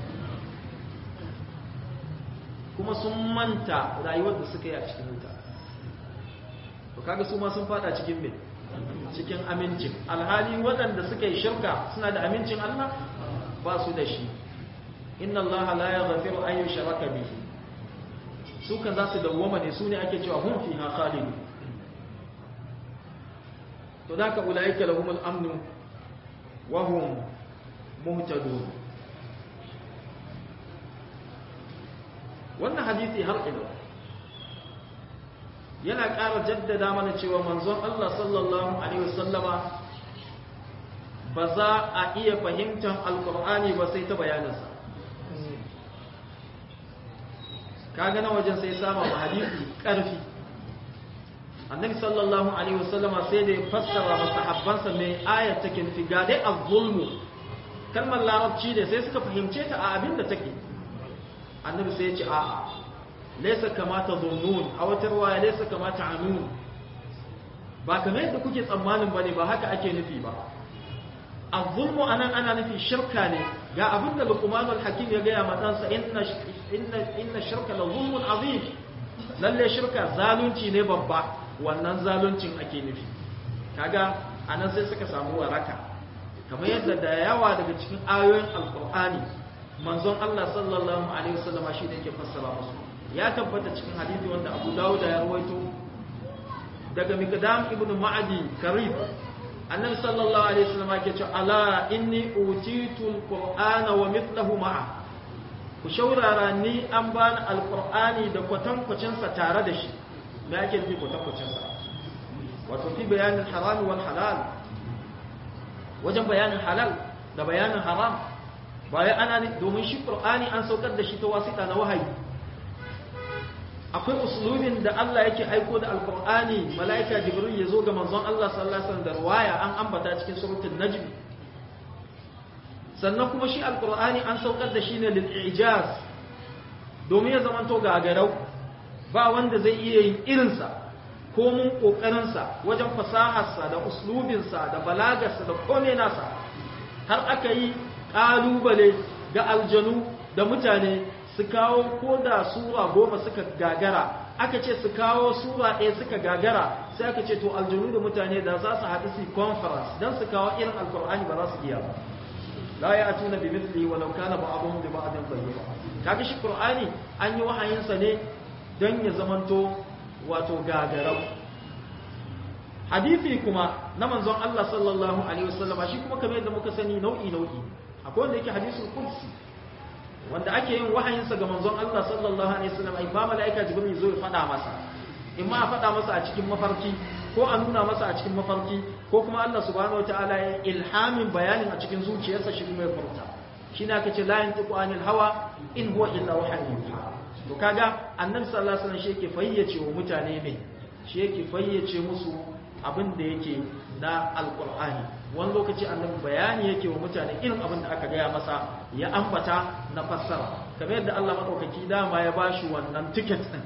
kuma sun manta rayuwar da suka yi a cikin wuta to kaga su ma sun fada cikin me cikin amincin alhali waɗanda suka yi shirka suna da amincin Allah ba su da shi inna Allah la yaghfiru an yushraka bihi su kan za su dawwama ne su ne ake cewa hum fiha khalidun to da ka ulaika lahumul amnu wa hum muhtadun wannan hadisi har ila yana ƙara jaddada mana cewa manzon Allah sallallahu alaihi wasallama ba za a iya fahimtar alkur'ani ba sai ta bayaninsa kaga na wajen sai sama ma hadisi ƙarfi annabi sallallahu alaihi wasallama sai da ya fassara masahabbansa mai ayat take nufi ga dai az-zulmu kalmar larabci ne sai suka fahimce ta a abin da take annabi sai ya ce a'a laysa kama tazunnun a wata riwaya laysa kama ta'anun ba kamar yadda kuke tsammanin bane ba haka ake nufi ba az-zulmu anan ana nufi shirka ne ga abin da Luqmanul Hakim ya gaya ma ɗansa inna inna inna shirka la zulmun azim lalle shirka zalunci ne babba wannan zaluncin ake nufi kaga anan sai suka samu waraka kamar yadda da yawa daga cikin ayoyin alqur'ani manzon Allah sallallahu alaihi wasallam shi da yake fassara musu ya tabbata cikin hadisi wanda Abu Dawud ya rawaito daga Miqdam ibn Ma'adi Karib annabi sallallahu alaihi wasallam yake cewa ala inni utitu alqur'ana wa mithluhu ma'a ku shaurara ni an bani alqur'ani da kwatankwacin sa tare da shi me yake nufi kwatankwacin sa wato fi bayanin haram wal halal wajen bayanin halal da bayanin haram bayan ana ne domin shi qur'ani an saukar da shi ta wasita na wahayi akwai uslubin da Allah yake aiko da alkur'ani mala'ika jibril ya zo ga manzon Allah sallallahu alaihi wasallam da riwaya an ambata cikin suratul najm sannan kuma shi alkur'ani an saukar da shi ne lil ijaz domin ya zamanto gagarau ba wanda zai iya yin irinsa ko mun kokarin sa wajen fasaharsa da uslubinsa da balagarsa da kome nasa har aka yi kalubale ga aljanu da mutane su kawo ko da sura goma suka gagara aka ce su kawo sura ɗaya suka gagara sai aka ce to aljanu da mutane da za su haɗu su conference don su kawo irin alkur'ani ba za su iya ba la ya atuna bi mithli walau kana ba'dhum bi ba'dhin dhahira kaga shi qur'ani an yi wahayin sa ne don ya zamanto wato gagarau hadisi kuma na manzon Allah sallallahu alaihi wasallam shi kuma kamar yadda muka sani nau'i nau'i akwai wanda yake hadisul qudsi wanda ake yin wahayinsa ga manzon Allah sallallahu alaihi wasallam ai ba malaika jibril zo ya fada masa in ma a fada masa a cikin mafarki ko a nuna masa a cikin mafarki ko kuma Allah subhanahu wataala ya ilhamin bayanin a cikin zuciyarsa shi kuma ya furta shine aka ce la yantiqu anil hawa in huwa illa wahyun yuha to kaga annabi sallallahu alaihi wasallam shi yake fayyace wa mutane me shi yake fayyace musu abin da yake na alqur'ani wani lokaci annabi bayani yake wa mutane irin abin da aka gaya masa ya ambata na fassara kamar yadda Allah madaukaki dama ya bashi wannan ticket din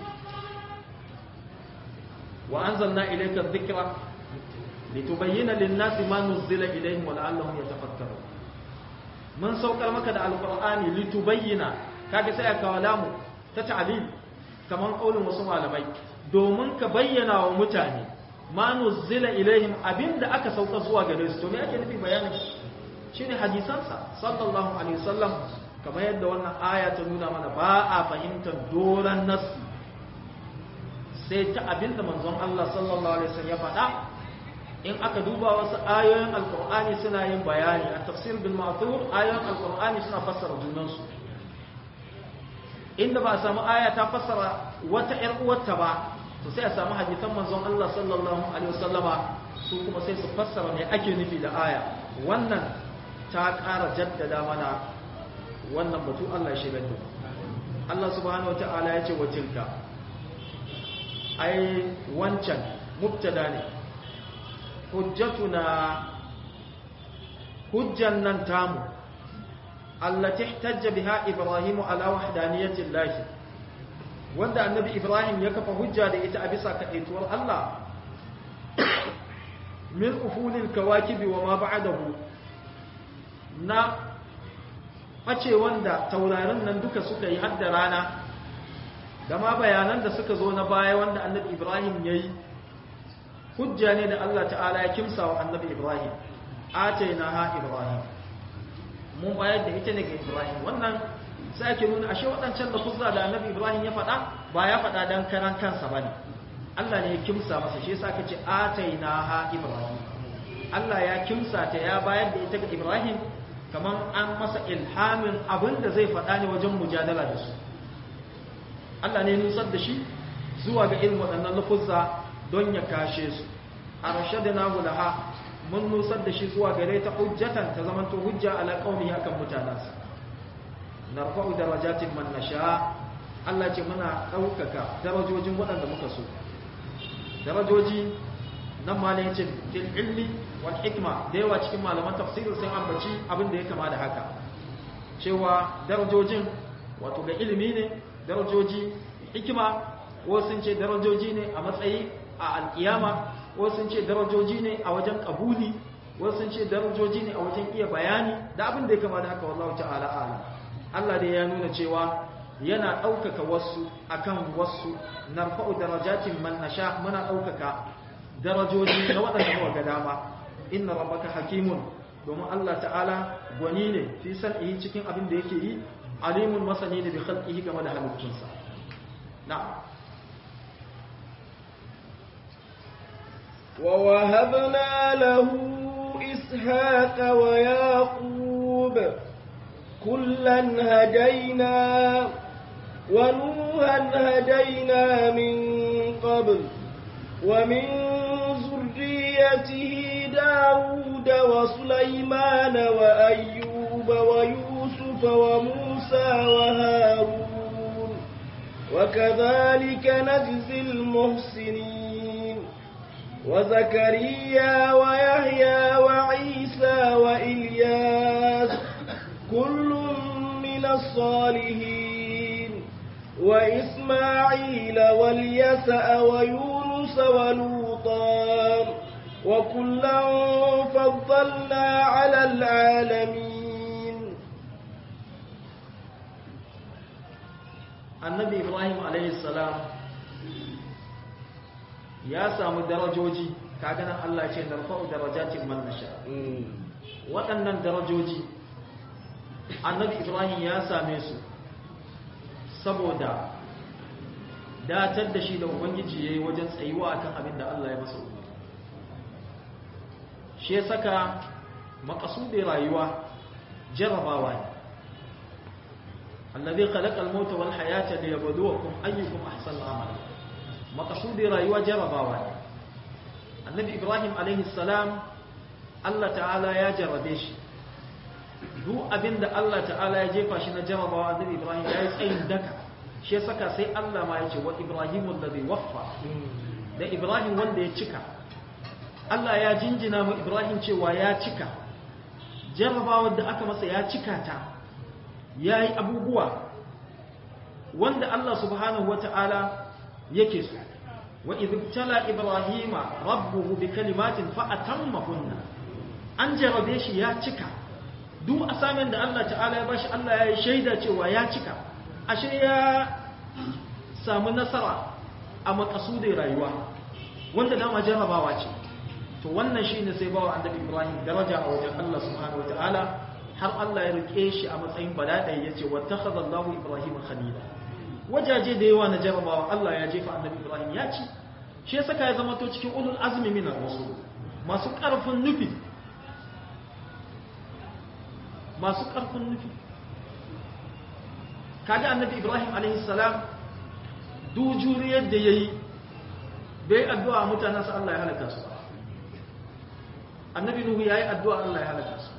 wa anzalna ilayka dhikra litubayyana lin-nasi ma nuzila ilayhim wa la'allahum yatafakkarun mun saukar maka da alqur'ani litubayyana kaga sai aka lamu ta ta'lil kaman kaulin wasu malamai domin ka bayyana wa mutane ma nuzila ilaihim abinda aka sauka zuwa gare su to me ake nufi bayanin shine hadisansa sallallahu alaihi wasallam kamar yadda wannan aya ta nuna mana ba a fahimtar doran nassi sai ta abinda manzon Allah sallallahu alaihi wasallam ya faɗa in aka duba wasu ayoyin alqur'ani suna yin bayani a tafsir bil ma'thur ayoyin alqur'ani suna fassara junansu inda ba a samu aya ta fassara wata ƴar uwarta ba to sai a samu hadisan manzon Allah sallallahu alaihi wasallama su kuma sai su fassara me ake nufi da aya wannan ta ƙara jaddada mana wannan batu Allah ya shigar da Allah subhanahu wataala ya ce wa tilka ai wancan mubtada ne hujjatuna hujjan nan tamu allati ihtajja biha ibrahimu ala wahdaniyati llahi wanda annabi Ibrahim ya kafa hujja da ita a bisa kaɗaituwar Allah min ufulil kawakibi wa ma ba'dahu na face wanda taurarin nan duka suka yi hadda rana da ma bayanan da suka zo na baya wanda annabi Ibrahim yayi hujja ne da Allah ta'ala ya kimsa wa annabi Ibrahim atainaha Ibrahim mun bayar da ita ne ga Ibrahim wannan sai ake nuna ashe waɗancan da kuzza da annabi Ibrahim ya faɗa ba ya faɗa dan karan kansa ba ne Allah ne ya kimsa masa shi yasa aka ce atainaha Ibrahim Allah ya kimsa ta ya bayar da ita ga Ibrahim kaman an masa ilhamin abin da zai faɗa ne wajen mujadala da su Allah ne ya nusar da shi zuwa ga irin waɗannan lafuzza don ya kashe su arshadna laha mun nusar da shi zuwa gare ta hujjatan ta zamanto hujja ala qaumihi akan mutanansa narfa'u darajatin man nasha Allah ce muna daukaka darajojin waɗanda muka so darajoji nan ma ne yace fil ilmi wal hikma da yawa cikin malaman tafsiri sun ambaci abin da ya kama da haka cewa darajojin wato ga ilimi ne darajoji hikima wasu sun ce darajoji ne a matsayi a alkiyama wasu sun ce darajoji ne a wajen kabuli wasu sun ce darajoji ne a wajen iya bayani da abin da ya kama da haka wallahu ta'ala ala Allah dai ya nuna cewa yana ɗaukaka wasu akan wasu narfa'u darajatin man nasha muna ɗaukaka darajoji na waɗanda muka ga dama inna rabbaka hakimun domin Allah ta'ala gwani ne fi san'ihi cikin abin da yake yi alimun masani ne bi khalqihi game da halittunsa na'am ووهبنا له إسحاق ويعقوب كلا هدينا ونوحا هدينا من قبل ومن ذريته داود وسليمان وأيوب ويوسف وموسى وهارون وكذلك نجزي المحسنين وزكريا ويحيى وعيسى وإلياس كل من الصالحين وإسماعيل واليسع ويونس ولوطا وكلا فضلنا على العالمين annabi ibrahim alayhi salam ya samu darajoji kaga nan Allah ce narfa'u darajatin man nasha waɗannan darajoji annabi ibrahim ya same su saboda datar da shi da ubangiji yayi wajen tsayuwa akan abin da Allah ya masa umarni shi ya saka makasudin rayuwa jarabawa ne الذي خلق الموت والحياة ليبلوكم أيكم أحسن عملا مقصود رأيوا جرباوا النبي إبراهيم عليه السلام الله تعالى يا جربيش duk abin da Allah ta'ala ya jefa shi na jarabawa annabi Ibrahim ya yi tsayin daka shi ya saka sai Allah ma ya ce wa Ibrahim alladhi waffa da Ibrahim wanda ya cika Allah ya jinjina mu Ibrahim cewa ya cika jarabawar da aka masa ya cika ta ya yi abubuwa wanda Allah subhanahu wa ta'ala yake su wa izibtala ibrahima rabbuhu bi kalimatin fa'atammahunna an jarabe shi ya cika duk asamin da Allah ta'ala ya bashi Allah ya yi shaida cewa ya cika ashe ya samu nasara a makasudin rayuwa wanda dama jarabawa ce to wannan shine sai bawa annabi ibrahim daraja a wajen Allah subhanahu wa ta'ala har Allah ya rike shi a matsayin balaɗai ya ce wata khazallahu Ibrahim khalila wajaje da yawa na jarabawa Allah ya jefa annabi Ibrahim ya ci shi ya saka ya zama to cikin ulul azmi minar rusul masu ƙarfin nufi masu ƙarfin nufi kaga annabi Ibrahim alaihi salam du juriyar da yayi bai addu'a mutanansa Allah ya halaka su annabi Nuhu yayi addu'a Allah ya halaka su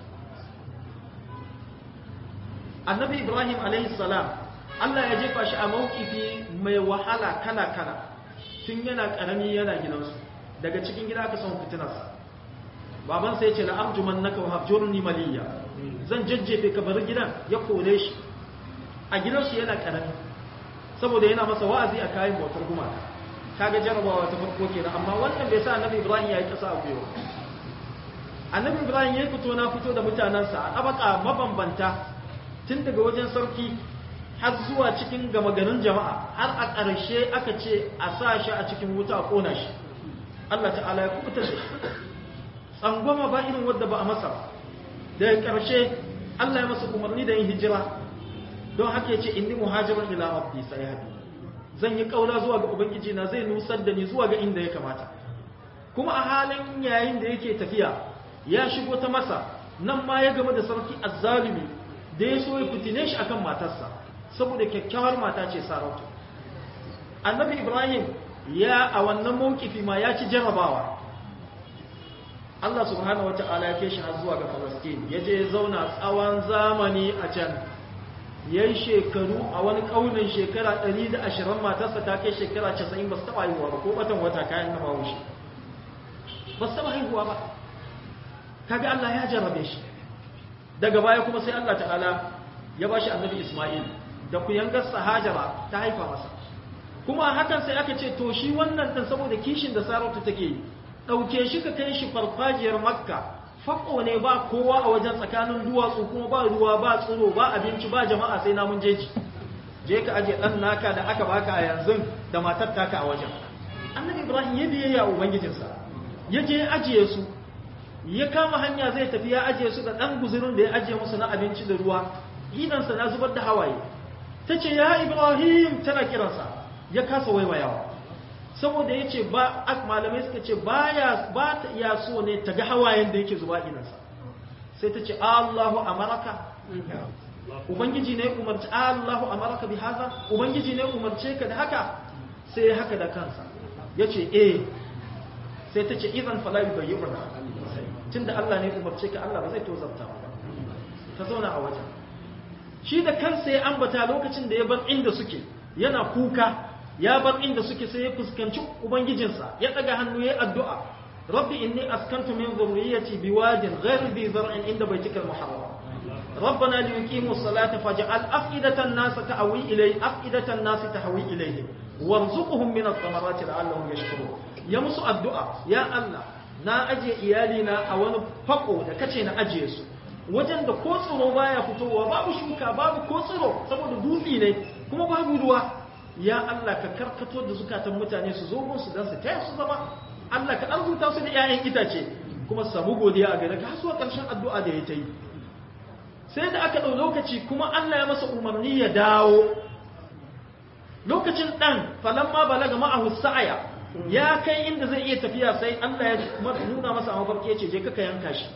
annabi ibrahim salam allah ya jefa shi a mawkifi mai wahala kala-kala tun yana karami yana gidansu daga cikin gida aka son fitinarsa babansa ya ce na arjuman naka wahajjurni maliyya zan jajjefe ka bari gidan ya kore shi a gidansu yana karami saboda yana masa wa'azi a kayan bautar gumaka kaga jarabawa ta farko kenan amma wannan bai sa annabi ibrahim ya yi kasa a gwiwa annabi ibrahim ya fito na fito da mutanensa a ɗabaka mabambanta tun daga wajen sarki har zuwa cikin gama garin jama'a har a ƙarshe aka ce a sa shi a cikin wuta a ƙona shi Allah ta'ala ya kubuta shi tsangwama ba irin wadda ba a masa daga ƙarshe Allah ya masa umarni da yin hijira don haka ya ce inni muhajirin ila rabbi sai hadi zan yi ƙaura zuwa ga ubangiji na zai nusar da ni zuwa ga inda ya kamata kuma a halin yayin da yake tafiya ya shigo ta masa nan ma ya game da sarki azzalumi da ya so ya fitine shi akan matarsa saboda kyakkyawar mata ce sarauta annabi ibrahim ya a wannan mawkifi ma ya ci jarabawa Allah subhanahu wata'ala ya kai shi har zuwa ga Palestine ya je zauna tsawon zamani a can yayi shekaru a wani kaunin shekara 120 matarsa ta kai shekara 90 ba su taba haihuwa ba ko batan wata kayan na bawo shi ba su taba haihuwa ba kaga Allah ya jarabe shi daga baya kuma sai Allah ta'ala ya bashi annabi Ismail da kuyangarsa hajara ta haifa masa kuma hakan sai aka ce to shi wannan ɗin saboda kishin da sarauta take yi ɗauke shi ka kai shi farfajiyar makka faƙo ne ba kowa a wajen tsakanin duwatsu kuma ba ruwa ba tsiro ba abinci ba jama'a sai namun jeji je ka aje ɗan naka da aka baka a yanzu da matar taka a wajen annabi ibrahim ya biyayya ubangijinsa ya je ya ajiye su ya kama hanya zai tafi ya ajiye su da ɗan guzurin da ya ajiye musu na abinci da ruwa idansa na zubar da hawaye ta ce ya ibrahim tana kiransa ya kasa waiwayawa saboda ya ce ba malamai suka ce ba ta iya so ne ta ga hawayen da yake zuba idansa sai ta ce allahu amaraka ubangiji ne umarci allahu amaraka bi haza ubangiji ne umarce ka da haka sai ya haka da kansa ya ce eh sai ta ce idan falayi bai yi tun da Allah ne umarce ka Allah ba zai tozarta ba ta zauna a wajen shi da kansa ya ambata lokacin da ya bar inda suke yana kuka ya bar inda suke sai ya fuskanci ubangijinsa ya daga hannu ya addu'a rabbi inni askantu min dhurriyyati biwadin ghayri dhi zar'in inda baytikal muharram ربنا ليقيموا الصلاة فاجعل أفئدة الناس تهوي إليه أفئدة الناس تهوي إليه وارزقهم من الثمرات لعلهم يشكرون يا مسو الدعاء يا الله na ajiye iyalina a wani fako da kace na ajiye su wajen da ko tsiro baya fitowa babu shuka babu ko tsiro saboda dutse ne kuma babu ruwa ya Allah ka karkato da zukatan mutane su zo gun su dan su taya su zama Allah ka arzuta su da 'ya'yan itace kuma su samu godiya a gare ka har zuwa ƙarshen addu'a da ya ta yi sai da aka ɗau lokaci kuma Allah ya masa umarni ya dawo lokacin ɗan falamma balaga ma'ahu sa'aya ya kai inda zai iya tafiya sai Allah ya nuna masa a mafarki ya ce je kaka yanka shi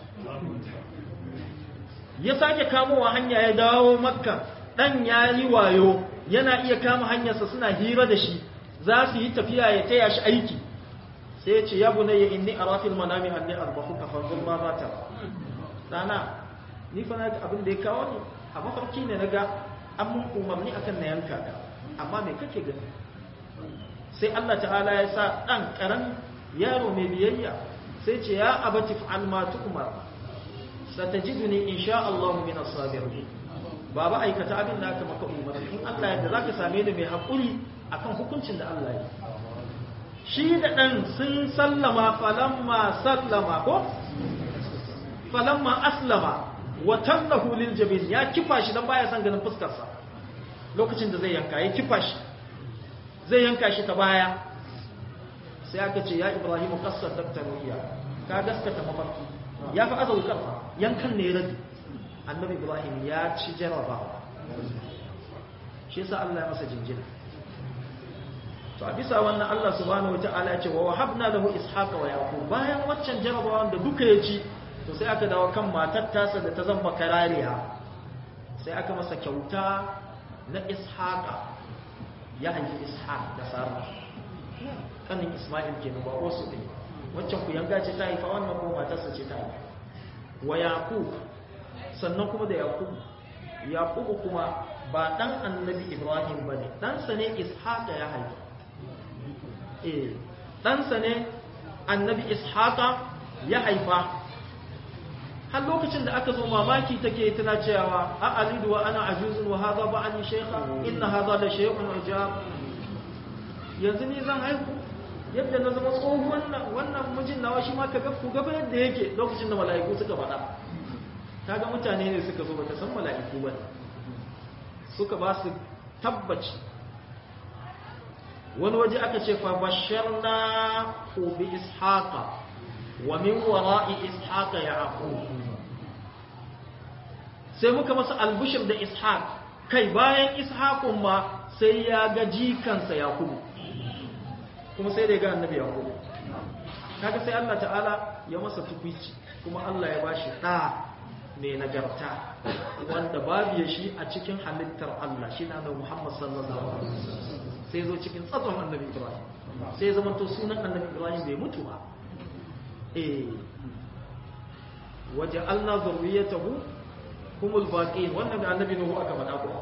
ya sake kamowa hanya ya dawo makka ɗan ya yi wayo yana iya kama hanyarsa suna hira da shi za su yi tafiya ya taya shi aiki sai ya ce ya bunayya inni arafil manami anni arbahuka fanzur ma za ta dana ni fa na abin da ya kawo ni a mafarki ne na ga an mun umarni akan na yanka ka amma me kake gani sai Allah ta'ala ya sa dan karan yaro mai biyayya sai ce ya abati fa'al ma tu'mar satajiduni insha Allah min as-sabirin baba aikata abin da aka maka umarni in Allah yadda zaka same ni mai hakuri akan hukuncin da Allah ya shi da dan sun sallama falamma sallama ko falamma aslama wa tallahu lil jabin ya kifa shi dan baya son ganin fuskar sa lokacin da zai yanka ya kifa shi zai yanka shi ta baya sai aka ce ya ibrahim qassar daktariyya ka gaskata mafarki ya fa azau karfa yankan ne rabi annabi ibrahim ya ci jarabawa shi yasa Allah ya masa jinjina to a bisa wannan Allah subhanahu wataala ya ce wa wahabna lahu ishaqa wa yaqub bayan waccan jarabawan da duka ya ci to sai aka dawo kan matar tasa da ta zama karariya sai aka masa kyauta na ishaqa ya haifi ishaq da sara kanin isma'il kenan ba wasu ne waccan ku yanga ce ta haifa wannan ko matarsa ce ta haifa wa yaqub sannan kuma da yaqub yaqub kuma ba dan annabi ibrahim bane dan sa ne ishaq ya haifa eh dan sa ne annabi ishaq ya haifa har lokacin da aka zo mamaki take tana cewa a alidu wa ana ajuzun wa hadha ba'ani shaykha inna hadha la shay'un ajab yanzu ni zan haihu yadda na zama tsohon wannan wannan mijin nawa shi ma ka ga ku gaba yadda yake lokacin da mala'iku suka faɗa kaga mutane ne suka zo bata san mala'iku ba suka ba su tabbaci wani waje aka ce fa basharna bi ishaqa wa min wara'i ishaqa yaqub sai muka masa albushir da ishaq kai bayan ishaqun ma sai ya ga jikansa yaqub kuma sai da ya ga annabi yaqub kaga sai Allah ta'ala ya masa tukwici kuma Allah ya bashi da mai nagarta wanda babu ya shi a cikin halittar Allah shi na da Muhammad sallallahu alaihi wasallam sai zo cikin tsatson annabi Ibrahim sai zama to sunan annabi Ibrahim bai mutu ba eh waja'alna zurriyatahu humul baqin wannan da annabi Nuhu aka faɗa ko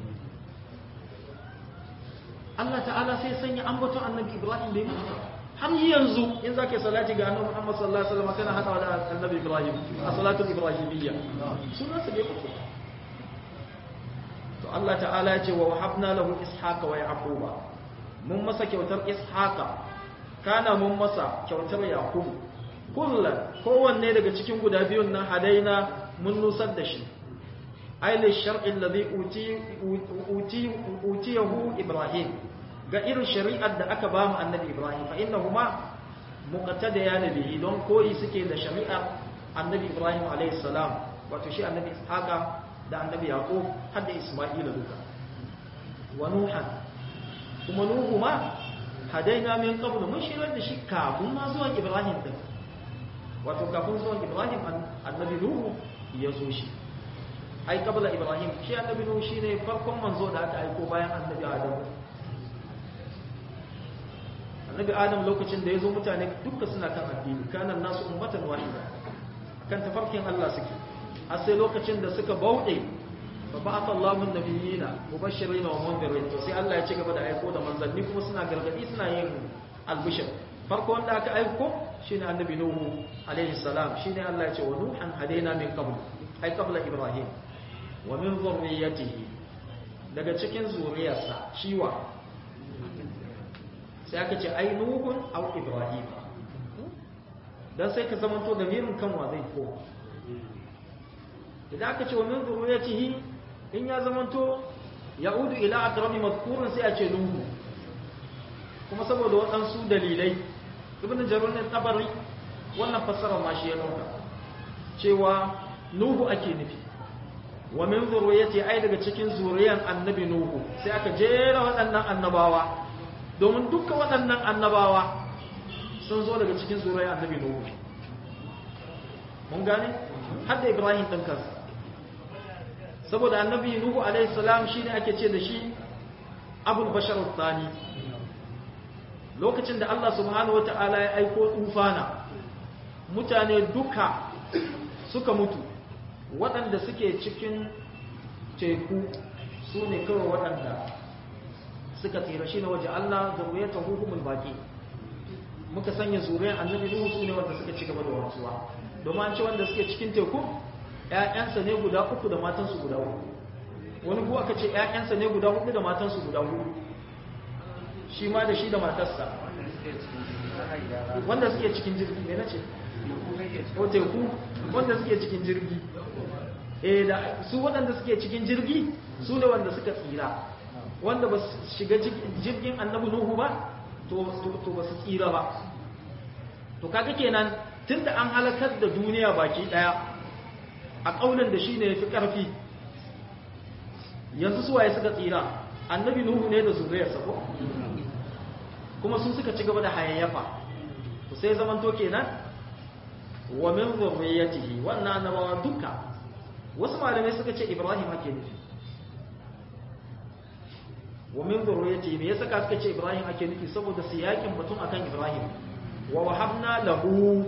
Allah ta'ala sai sanya ambaton annabi Ibrahim bai mutu har yanzu in zaka salati ga annabi Muhammad sallallahu alaihi wasallam kana hadawa da annabi Ibrahim a salatul ibrahimiyya sunan sa bai mutu to Allah ta'ala ya ce wa wahabna lahu ishaqa wa yaquba mun masa kyautar ishaqa kana mun masa kyautar yaqub kullan kowanne daga cikin guda biyun nan hadaina mun nusar da shi aile shar'i alladhi uti uti utiyahu ibrahim ga irin shari'ar da aka ba mu annabi ibrahim fa innahuma muqtadayan bihi don koyi suke da shari'ar annabi ibrahim alayhi salam wato shi annabi ishaqa da annabi yaqub har da isma'ila duka wa nuhan kuma nuhu ma hadaina min qabl mun shirar da shi kafin ma zuwan ibrahim din wato kafin zuwan ibrahim annabi nuhu ya zo shi ai qabla ibrahim shi annabi nuhu shine farkon manzo da aka aiko bayan annabi adam annabi adam lokacin da ya zo mutane duka suna kan addini kanan nasu ummatan wahida kan tafarkin Allah suke har sai lokacin da suka bauɗe fa ba'atha Allahu an-nabiyina mubashirin wa mundirin to sai Allah ya ci gaba da aiko da manzanni kuma suna gargadi suna yin albishir farko wanda aka aiko shine annabi nuhu alaihi salam shine Allah ya ce wa nuhan hadaina min qabl ai qabla ibrahim wa min dhurriyyatihi daga cikin zuriyarsa shiwa sai aka ce ai nuhun au ibrahim dan sai ka zamanto da mirin kanwa zai ko idan aka ce wa min zuriyatihi in ya zamanto ya'udu ila aqrabi madhkurun sai a ce nuhu kuma saboda waɗansu dalilai ibn jarur ne tabari wannan fassara ma shi ya dauka cewa nuhu ake nufi wa min zuriyati ai daga cikin zuriyan annabi nuhu sai aka jera waɗannan annabawa domin dukkan waɗannan annabawa sun zo daga cikin zuriyan annabi nuhu mun gane har da ibrahim ɗin kansa saboda annabi nuhu alaihi salam shine ake ce da shi abul bashar tsani lokacin da Allah subhanahu wata'ala ya aiko tufana mutane duka suka mutu waɗanda suke cikin teku su ne kawai waɗanda suka tsira shi ne waje Allah zuriyata hukumul baki muka sanya zuriyar annabi nuhu su ne wanda suka ci gaba da wanzuwa domin an ce wanda suke cikin teku ‘ya'yansa ne guda uku da matansu guda uku wani kuwa aka ce ‘ya'yansa ne guda hudu da matansu guda hudu shi ma da shi da matarsa wanda suke cikin jirgi ne na ce ko teku wanda suke cikin jirgi eh da su waɗanda suke cikin jirgi su ne wanda suka tsira wanda ba su shiga jirgin annabi nuhu ba to ba su tsira ba to kaga kenan tunda an halakar da duniya baki daya a ƙaunin da shi ne ya fi ƙarfi yanzu suwaye suka tsira annabi nuhu ne da zuriyarsa ko kuma sun suka ci gaba da hayayyafa to sai zaman to kenan wa min zurriyatihi wannan annabawa duka wasu malamai suka ce ibrahim ake nufi wa min zurriyatihi me yasa suka ce ibrahim ake nufi saboda siyakin batun akan ibrahim wa wahabna lahu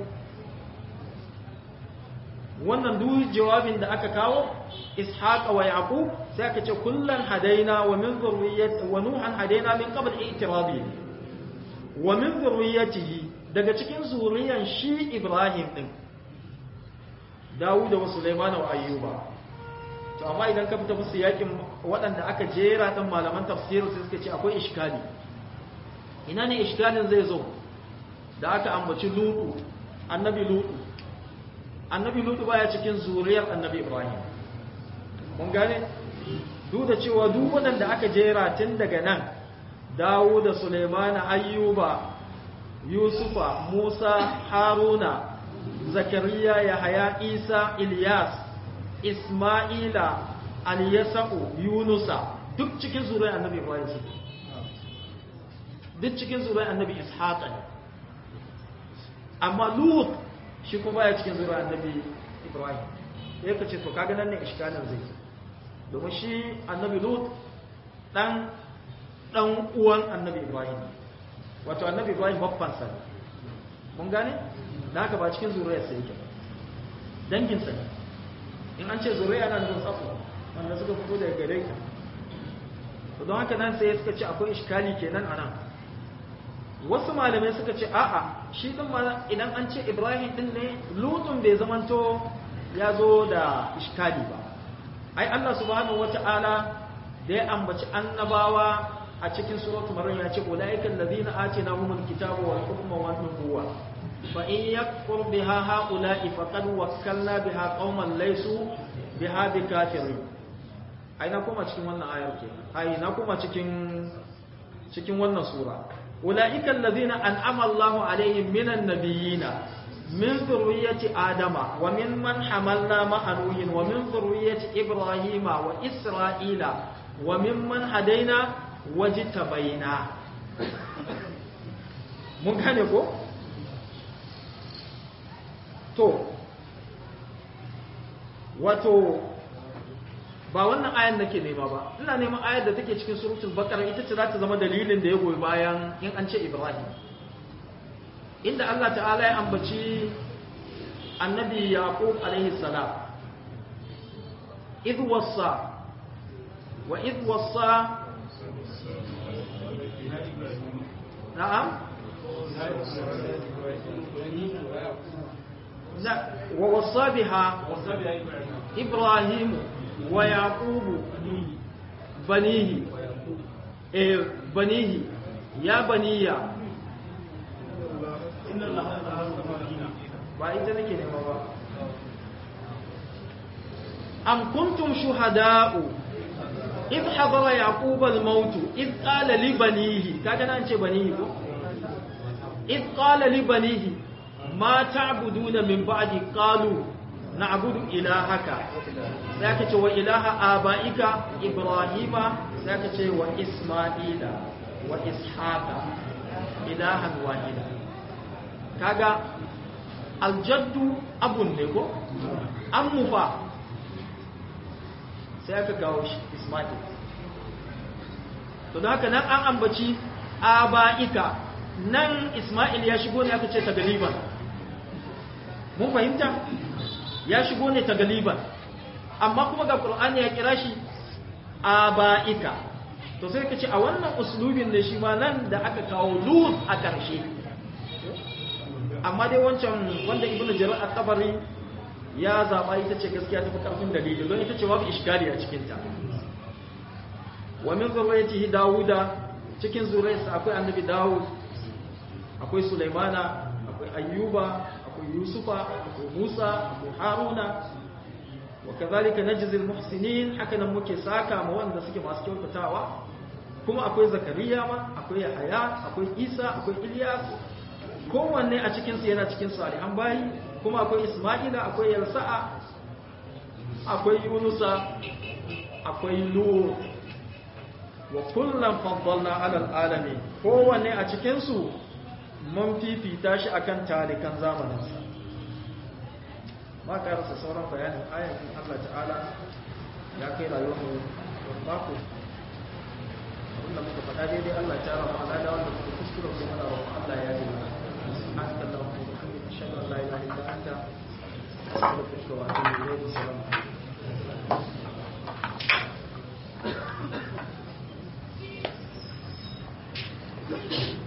wannan duk jawabin da aka kawo ishaqa wa yaqub sai aka ce kullan hadaina wa min zurriyyati wa nuhan hadaina min qabl i'tirabi wa min zurriyyatihi daga cikin zuriyan shi ibrahim din dawud da sulaiman wa ayyuba to amma idan ka fita musu yakin waɗanda aka jera dan malaman tafsir sai suka ce akwai iskali ina ne iskalin zai zo da aka ambaci lutu annabi lutu annabi lutu baya cikin zuriyar annabi ibrahim mun gane duk da cewa duk waɗanda aka jera tun daga nan dawo da suleimana ayyuba yusufa musa haruna zakariya yahaya isa ilyas isma'ila aliyasa'u yunusa duk cikin zuriyar annabi ibrahim su duk cikin zuriyar annabi ishaq ne amma lut shi kuma baya cikin zuriyar annabi ibrahim sai ka ce to kaga nan ne iskalin zai domin shi annabi lut dan dan uwan annabi ibrahim wato annabi ibrahim babban sa ne mun gane da haka ba cikin zuriyar sa yake dangin sa ne in an ce zuriya na nufin tsafo wanda suka fito daga gare ka to don haka nan sai suka ce akwai iskali kenan anan wasu malamai suka ce a'a shi din ma idan an ce ibrahim din ne lutun bai zamanto ya zo da iskali ba ai Allah subhanahu wata'ala da ya ambaci annabawa a cikin suratul maryam ya ce ulaiikal ladina atinahumul kitaba wal hukma wan nubuwa fa in yakfur biha haula'i faqad wakkalna biha qauman laysu biha bikafirin ai na koma cikin wannan ayar ke ai na koma cikin cikin wannan sura ulaiikal ladina an'ama Allahu alaihim minan nabiyina min zurriyyati adama wa min man hamalna ma'a nuhin wa min zurriyyati ibrahima wa isra'ila wa mimman hadaina wajtabaina mun gane ko to wato ba wannan ayan nake nema ba ina neman ayar da take cikin suratul baqara ita ce za ta zama dalilin da ya goyi bayan in an ce ibrahim inda Allah ta'ala ya ambaci annabi yaqub alaihi salam idh wasa وإذ وصى نعم لا ووصى بها إبراهيم ويعقوب بنيه إيه بنيه يا بني ba ita nake nema ba am kuntum shuhada'u إذ حضر يعقوب الموت إذ قال لبنيه كاجنا أنت بنيه إذ قال لبنيه ما تعبدون من بعد قالوا نعبد إلهك ذاك وإله آبائك إبراهيم ذاك وإسماعيل وإسحاق إلها واحدا كاجا الجد أبو النبو أم فا sai aka kawo shi Ismail to da haka nan an ambaci aba'ika nan Ismail ya shigo ne aka ce ta galiban mun fahimta ya shigo ne ta galiban amma kuma ga Qur'ani ya kira shi aba'ika to sai ka ce a wannan uslubin ne shi ma nan da aka kawo lut a ƙarshe amma dai wancan wanda ibnu jarir at-tabari ya zaɓa ita ce gaskiya ta fi ƙarfin dalili don ita ce babu iskali a cikinta wa min zurriyatihi dawuda cikin zuriyarsa akwai annabi dawud akwai sulaimana akwai ayyuba akwai yusufa akwai musa akwai haruna wa kazalika najzil muhsinin haka nan muke saka ma wanda suke masu kyautatawa kuma akwai zakariya ma akwai yahaya akwai isa akwai ilyas kowanne a cikinsu yana cikin salihan bayi kuma akwai Isma'ila akwai Yarsa'a akwai Yunusa akwai Lut wa kullum faddalna alal alami kowanne a cikin su mun fifita shi akan talikan zamaninsa ma ka rasa sauran bayanin ayatin Allah ta'ala ya kai rayuwar mu mako abinda muka faɗa daidai Allah ta rama ala da wanda muka kuskura kuma na roƙon Allah ya yi mana سبحانك اللهم وبحمدك اشهد ان لا اله الا انت استغفرك واتوب اليك السلام عليكم